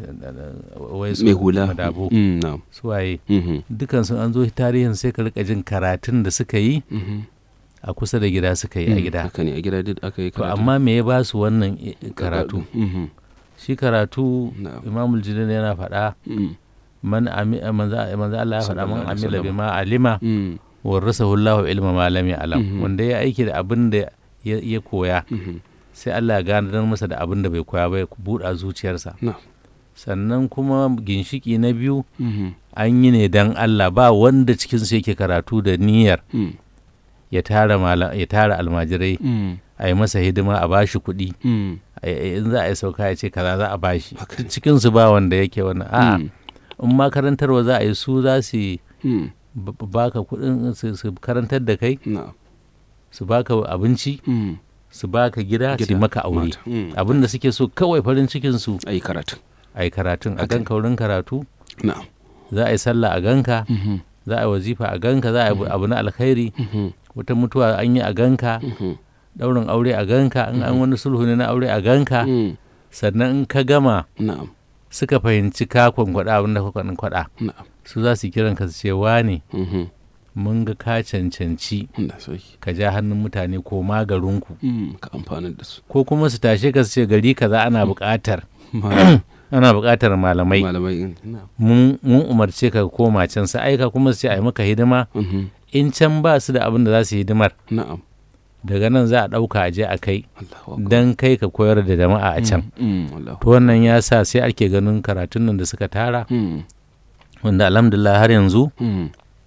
uh, wai su mai hula madabo Mm, na'am su waye mhm, dukansu an zo tarihin sai ka rika jin karatun da suka yi mhm. a kusa da gida suka yi a Mm, gida haka ne a gida duk aka yi to karatu amma me ya ba su wannan i- karatu Mhm, shi karatu na'am imamul jinin yana faɗa Mm, man ami manzo manzo Allah ya faɗa Sallallahu man alaihi amila wasallam. bima alima mm, warasahu Allahu ilma ma lam ya'lam Mhm. wanda ya aiki da abin da ya ya koya mhm, sai Allah ya gane masa da abin da bai koya ba ya buɗa zuciyarsa na'am sannan kuma ginshiki na biyu mhm, an yi ne dan Allah ba wanda cikin su yake karatu da niyyar mm, ya tara mala, ya tara almajirai mm, a yi masa hidima a bashi kuɗi mm, a- a- in za a yi sauka ya ce kaza za a bashi Haka duk cikin su ba wanda yake wannan a'a mm, in ma karantarwa za a yi su za su yi mm, b- b- baka kuɗin su su karantar da kai na'am su baka abinci mm, su baka gida su yi gida, maka aure mata, mm, abin da suke so kawai farin cikin su a yi karatu a yi karatun a Haka. ganka wurin karatu na'am za a yi sallah a ganka mhm, za a yi wazifa a ganka za a yi abu na alkhairi mhm, wata mutuwa an yi a ganka mhm, ɗaurin aure a ganka in an wani sulhu ne na aure a ganka mm, sannan in ka gama na'am suka fahimci ka kwankwaɗa abin da ka kwankwaɗa na'am su za su kiran ka su ce wane mhm, mun ga ka cancanci Allah sauki ka ja hannun mutane ko garinku mm, ka amfana da su ko kuma su tashe ka su ce gari kaza ana buƙatar Ma- ana buƙatar malamai malamai na'am mun mun umarce ka ka koma can su aika kuma su ce a yi maka hidima mhm, in can ba su da abin da za su yi hidimar na'am daga nan za a ɗauka a je a kai Allahu akbar don kai ka koyar da jama'a a can Mm, mm, Allahu to wannan ya sa sai ake ganin karatun nan da suka tara mm, wanda alhamdulillah har yanzu mm,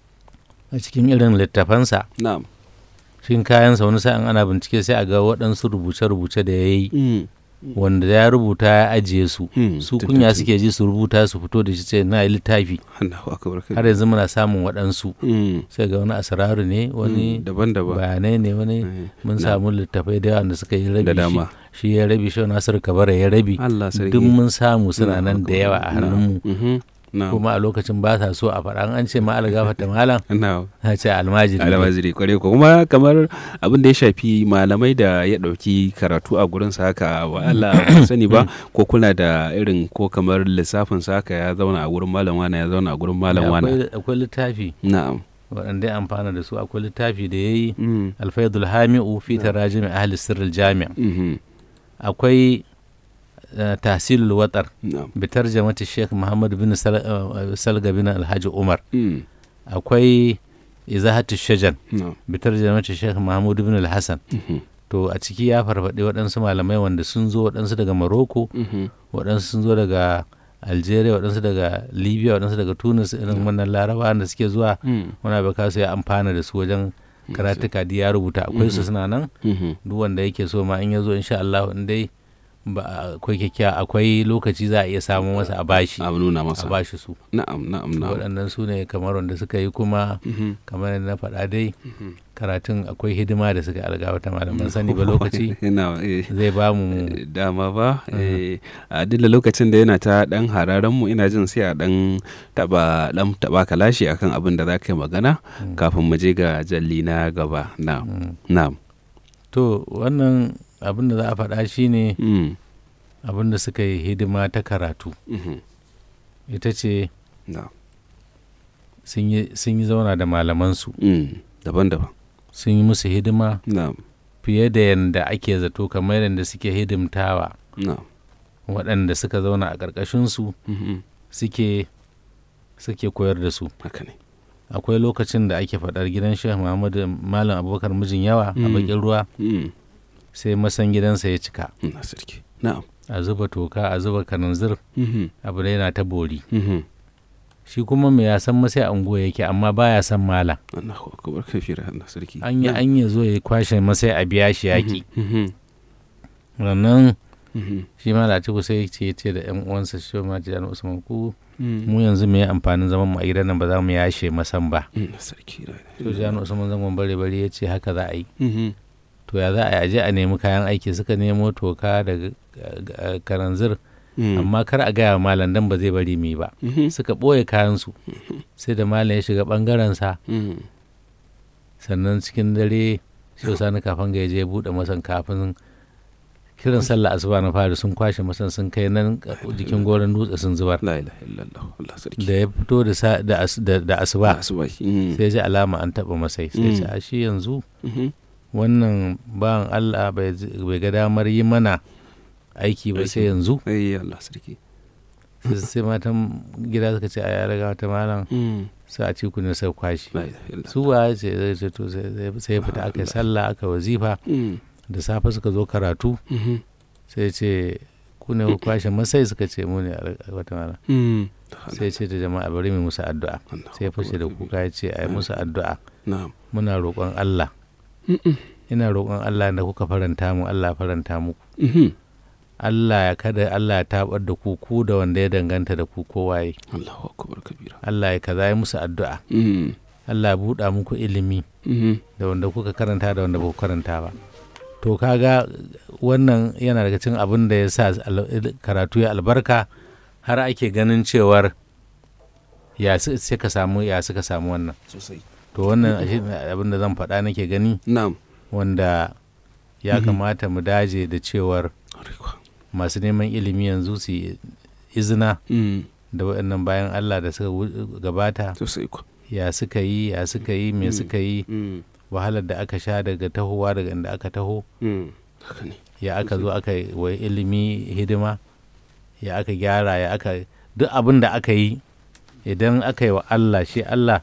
a cikin irin littafansa na'am cikin kayansa wani sa'in ana bincike sai a ga waɗansu rubuce-rubuce da ya yi mm, wanda ya rubuta ya ajiye su mm, su tun- kunya tun- suke ji su rubuta su fito da shi ce na yi littafi Allahu akbar har yanzu muna samun waɗansu mm, sai ga wani asararu ne wani mm, daban-daban bayanai ne wani Eh, mun na- samu littafai da yawa da suka yi rabi da shi- dama shi ya rabi shi nasiru kabara ya rabi Allah sarki duk mun samu suna Allahu nan da yawa a akbar. hannunmu Na'am. Mhm, na'am kuma a lokacin ba sa so a faɗa an ce ma algafata malam na'am na ce almajiri ne. almajiri kware ko kuma kamar abin da ya shafi malamai da ya ɗauki karatu a gurin sa haka wa Allah ban sani ba ko kuna da irin ko kamar lissafin sa haka ya zauna a gurin malam wani ya zauna a gurin malam wani akwai akwai littafi na'am waɗanda ya amfana da su akwai littafi da ya yi Mm, alfaidul hami'u fi tarajimi ahli sirril jami' mhm, akwai eh, tahsilul watar na'am bi tarjamati sheikh muhammad bin Sal- eh, salga bin alhaji umar mm, akwai izahatu shajan na'am bi tarjamati sheikh mahmud bin alhassan mhm, to a ciki ya farfaɗi waɗansu malamai wanda sun zo waɗansu daga maroko mhm, waɗansu sun zo daga algeria waɗansu daga libya waɗansu daga tunis irin wannan laraba da suke zuwa mm, wani abu kasu ya amfana da su wajen karatuka da ya rubuta akwai su suna nan mhm, duk wanda yake so ma in ya zo insha Allah in dai ba akwai kyakkya akwai lokaci za a iya samu masa a bashi a nuna a masa bashi su na'am na'am na'am waɗannan su ne kamar wanda suka yi kuma Mhm, kamar yadda na faɗa dai mhm. karatun akwai hidima da suka algawata malaman sani ba lokaci Ina, eh, zai ba mu dama ba eh, a dilla lokacin da yana ta dan hararen mu ina jin sai a dan taba dan taba kalashi akan abin da za ka yi magana Mm. kafin mu je ga jalli na gaba na'am Mm. na'am to wannan abin da za a faɗa shine mm, abin da suka yi hidima ta karatu mhm, ita ce na'am sun yi sun yi zauna da malamansu mm, daban-daban sun yi musu hidima na'am fiye da yadda ake zato kamar yadda suke hidimtawa na'am waɗanda suka zauna a ƙarƙashinsu Mhm. suke suke koyar da su haka ne akwai lokacin da ake faɗar gidan shehu muhammadu malam abubakar mijin yawa a Mm. bakin ruwa Mm. sai masan gidansa ya cika na sarki na'am a zuba toka a zuba kananzir Mhm. abu da yana ta bori Mhm. shi kuma mai ya san masai anguwa yake amma baya san malam Allahu akbar kabira na sarki an yi Na'am. an ya zo ya kwashe masai a biya shi yaƙi Mhm. rannan Mhm. shi ma latifu sai ce ce da yan uwansa shi ma jiyan usman ku Mhm. mu yanzu me amfanin zaman mu a gidan nan ba za mu yashe masan ba Mm, na sarki na to jiyan usman zangon bare bare ya ce haka za a yi Mhm. to ya za a yi aje a nemi kayan aiki suka nemo toka da karanzir Mm. amma kar a gaya wa malam dan ba zai bari mu yi ba Mhm. suka ɓoye kayansu sai da malam ya shiga ɓangarensa Mm. sannan cikin dare shi sani kafin ga ya je buɗe masan kafin kiran sallah asuba na fari sun kwashe masan sun kai nan jikin goron dutse sun zubar la ilaha illallah Allah sarki da ya fito da sa- da as- da- da asuba asuba Mm. sai ji alama an taɓa masai sai ce Mm. a shi yanzu Mhm. wannan bawan Allah bai z- bai ga damar yi mana aiki ba sai Aiki. yanzu ai Allah sarki sai sai matan gida suka ce a ya riga wata malam Mm. sai a ci ku ne sai kwashi la ilaha illallah su waye ce zai ce to sai sai- sai ya fita aka yi sallah aka wazifa Mm. da safe suka zo karatu Mhm. sai ce ku ne ku kwashe masai suka ce mu ne a wata mana Mm. sai ce da jama'a bari mu musu addu'a Allahu sai ya fashe da akbar kuka ya ce a yi musu addu'a na'am muna roƙon Allah Mm-mm. ina roƙon Allah da kuka faranta mu Allah ya faranta muku Mhm. Allah ya kada Allah ya tabar da ku ku da wanda ya danganta da ku kowaye Allahu akbar kabira Allah ya kaza ya musu addu'a Mm. Allah ya buɗa muku ilimi Mhm. da wanda kuka karanta da wanda ba ku karanta ba to kaga wannan yana daga cikin abin da ya sa al- karatu ya albarka har ake ganin cewar ya su- sai ka samu ya suka samu wannan sosai to wannan ashe abin da zan faɗa nake gani na'am wanda ya Mhm. kamata mu daje da cewar Arikwa. masu neman ilimi yanzu su yi izina Mm. da waɗannan bayan Allah da suka wu- gabata sosai kwa ya suka yi ya suka yi me Mm. suka yi Mm. wahalar da aka sha daga tahowa daga inda aka taho Mm. haka ne ya aka zo aka yi wa ilimi hidima ya aka gyara ya aka duk abin da aka yi idan aka yi wa Allah shi Allah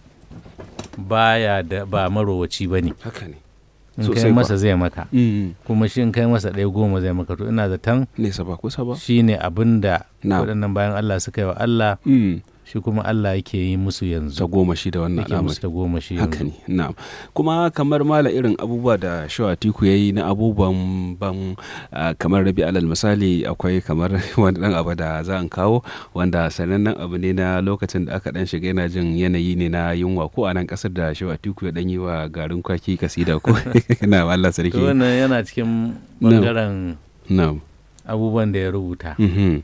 baya da ba marowaci ba ne haka ne in Sosai kai kuwa. masa zai maka Mm. kuma shi in kai masa ɗaya goma zai maka to ina zaton nesa ba kusa ba shi ne abin da na'am waɗannan bayan Allah suka yi wa Allah Mm. shi kuma Allah yake yi musu ta yanzu goma shi da wannan yake al'amari musu ta goma shi haka yanzu ne na'am kuma kamar mala irin abubuwa da shawatiku ya yi na abubuwan ban ah, kamar rabi alal misali akwai kamar wani dan abu da za an kawo wanda sanannen abu ne na lokacin da aka dan shiga yana jin yanayi ne na yunwa ko a nan kasar da shawatiku ya dan yi wa garin kwaki kasida ko na Allah to sarki wannan yana cikin bangaren na'am abubuwan da ya rubuta mhm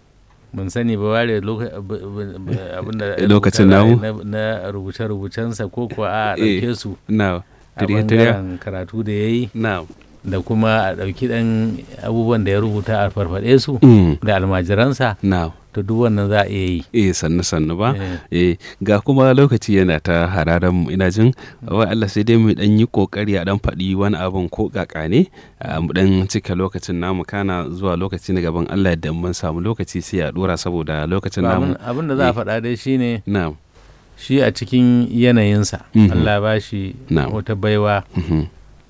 ban sani ba ware loka- b- b- b- abinda ya Lokacin rubuta namu? na na rubuce-rubucensa ko kuwa a Eh. ɗauke su na a tirya-tirya bangaren karatu da ya yi na da kuma a ɗauki ɗan abubuwan da ya rubuta a farfaɗe su mm. da almajiransa na to duk wannan za a iya yi eh sannu sannu ba Eh, eh ga kuma lokaci yana ta hararen mu ina jin wai Allah sai dai mu dan yi kokari a dan faɗi wani abun ko kaka ne a mu dan cika lokacin namu kana zuwa lokaci na gaban Allah da mun samu lokaci sai a dora saboda lokacin to namu abin abin da za a eh. faɗa dai shine na'am shi a cikin yanayinsa Mhm. Allah ba shi Na'am. wata baiwa mhm,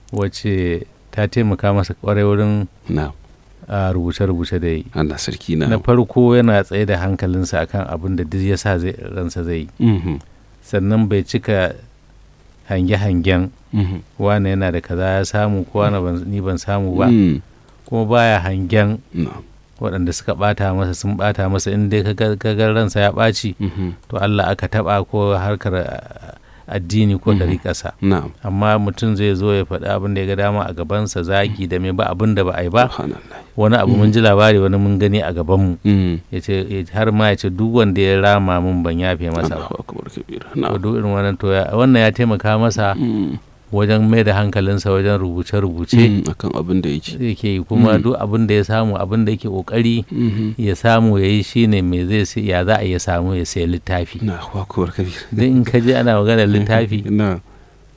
wacce ta taimaka masa kwarai wurin na'am a rubuce-rubuce da yi Allah sarki na na farko yana tsaye da hankalinsa akan abin da duk ya sa zai- ransa zai yi mhm, sannan bai cika hange-hangen mhm, wane yana da kaza ya samu ko wane ban- ni ban samu ba mm, kuma baya hangen na'am waɗanda suka ɓata masa sun ɓata masa in dai kaga kaga ransa ya ɓaci mhm, to Allah aka taɓa ko harkar ah, addini ko Mhm. ɗariƙarsa na'am amma mutum zai zo ya faɗi abin da ya ga dama a gabansa zagi da mai ba abin da ba a yi ba subhanallah wani abu mun ji labari wani mun gani a gabanmu mm, ya ce har ma ya ce duk wanda ya rama mun ban yafe masa ba Allahu akbar kabira to na'am duk irin wannan to ya- wannan ya taimaka masa mm, wajen mai da hankalinsa wajen rubuce-rubuce mm, akan abin da yake yake yi kuma Mm. duk abin da ya samu abin da yake kokari mhm, ya samu ya yi shine me zai sai ya za a iya samu ya sayi littafi na akbar kabira duk in ka je ana maganar littafi na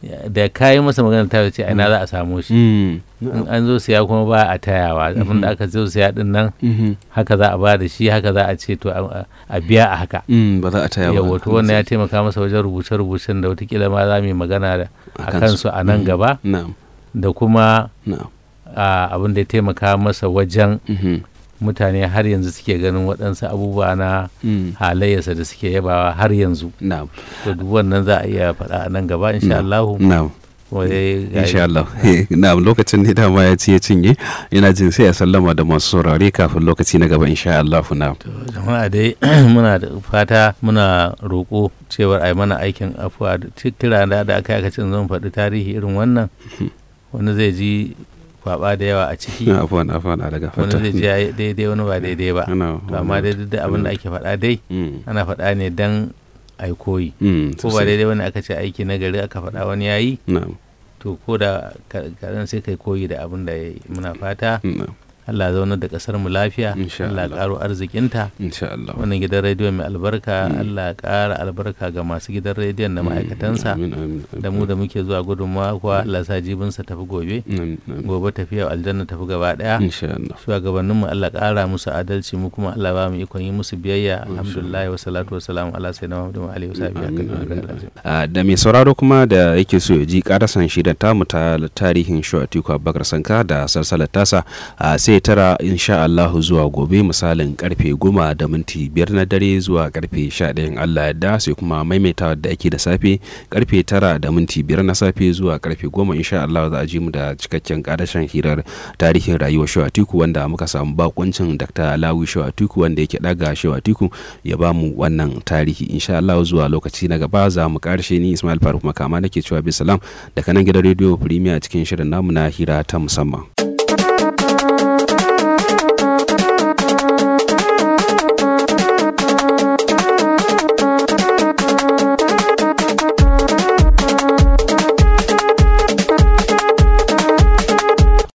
da kayi masa magana ta ce ina za a samu shi Mm. in an zo siya kuma ba a tayawa abin da aka zo siya din nan Mhm. haka za a ba da shi haka za a ce to a a biya a haka Mm, ba za a taya ba yawa to wannan ya taimaka masa wajen rubuce-rubucen da watakila ma za mu yi magana da a kansu a nan gaba na'am da kuma na'am a, abin da ya taimaka masa wajen Mhm. mutane har yanzu suke ganin waɗansu abubuwa na Mm. halayyarsa da suke yabawa har yanzu na'am to duk wannan za a iya faɗa a nan gaba insha Allahu na'am kuma dai ga- insha Allah na'am lokacin ne dama ya ci ya cinye ina jin sai a sallama da masu saurare kafin lokaci na gaba insha Allah na'am To, jama'a dai muna da fata muna roƙo cewar a yi mana aikin afuwa da ci- kira da da aka yi aka ce zan faɗi tarihi irin wannan wani zai ji kwaba da yawa a ciki afwan afwan a daga wani fata zai ji ya yi daidai wani ba daidai ba ana to amma dai duk da abin da ake faɗa dai Mm. ana faɗa ne dan a yi koyi Mm, ko ba sosai. daidai wani aka ce aiki na gari aka faɗa wani ya yi na'am to ko da ka- kaɗan sai kai koyi da abin da ya yi muna fata na'am Allah ya zaunar da ƙasar mu lafiya Insha Allah ya Allah. ƙaro arzikinta insha Allah wannan gidan rediyo mai albarka Allah ya ƙara albarka ga masu gidan rediyon da ma'aikatansa amin amin da mu da muke zuwa gudunmawa kuwa Allah sa jibinsa tafi gobe Amin, amin. gobe tafiya aljanna tafi gaba ɗaya insha Allah shugabanninmu Allah ƙara musu adalci mu kuma Allah ba mu ikon yi musu biyayya alhamdulillah wa salatu wa salamu ala sayyidina Muhammadu wa alihi wa sahbihi Amin, haka amin, da amin. Ah, da mai sauraro kuma da yake so ya ji karasan shi da tamu ta tarihin Shu'atiku Abubakar Sanka da salsalar tasa ah, sai tara insha Allahu zuwa gobe misalin karfe goma da minti biyar na dare zuwa karfe sha ɗayan Allah yadda sai kuma maimaitawa da ake da safe karfe tara da minti biyar na safe zuwa karfe goma insha Allah za a ji mu da cikakken karashen hirar tarihin rayuwar Shu'atiku wanda muka samu bakuncin Dr. Lawi Shu'atiku wanda yake daga Shu'atiku ya ba mu wannan tarihi insha Allah zuwa lokaci na gaba za mu karshe ni Ismail Faruk Makama nake cewa bisalam daga nan gidan rediyo Premier cikin shirin namu na hira ta musamman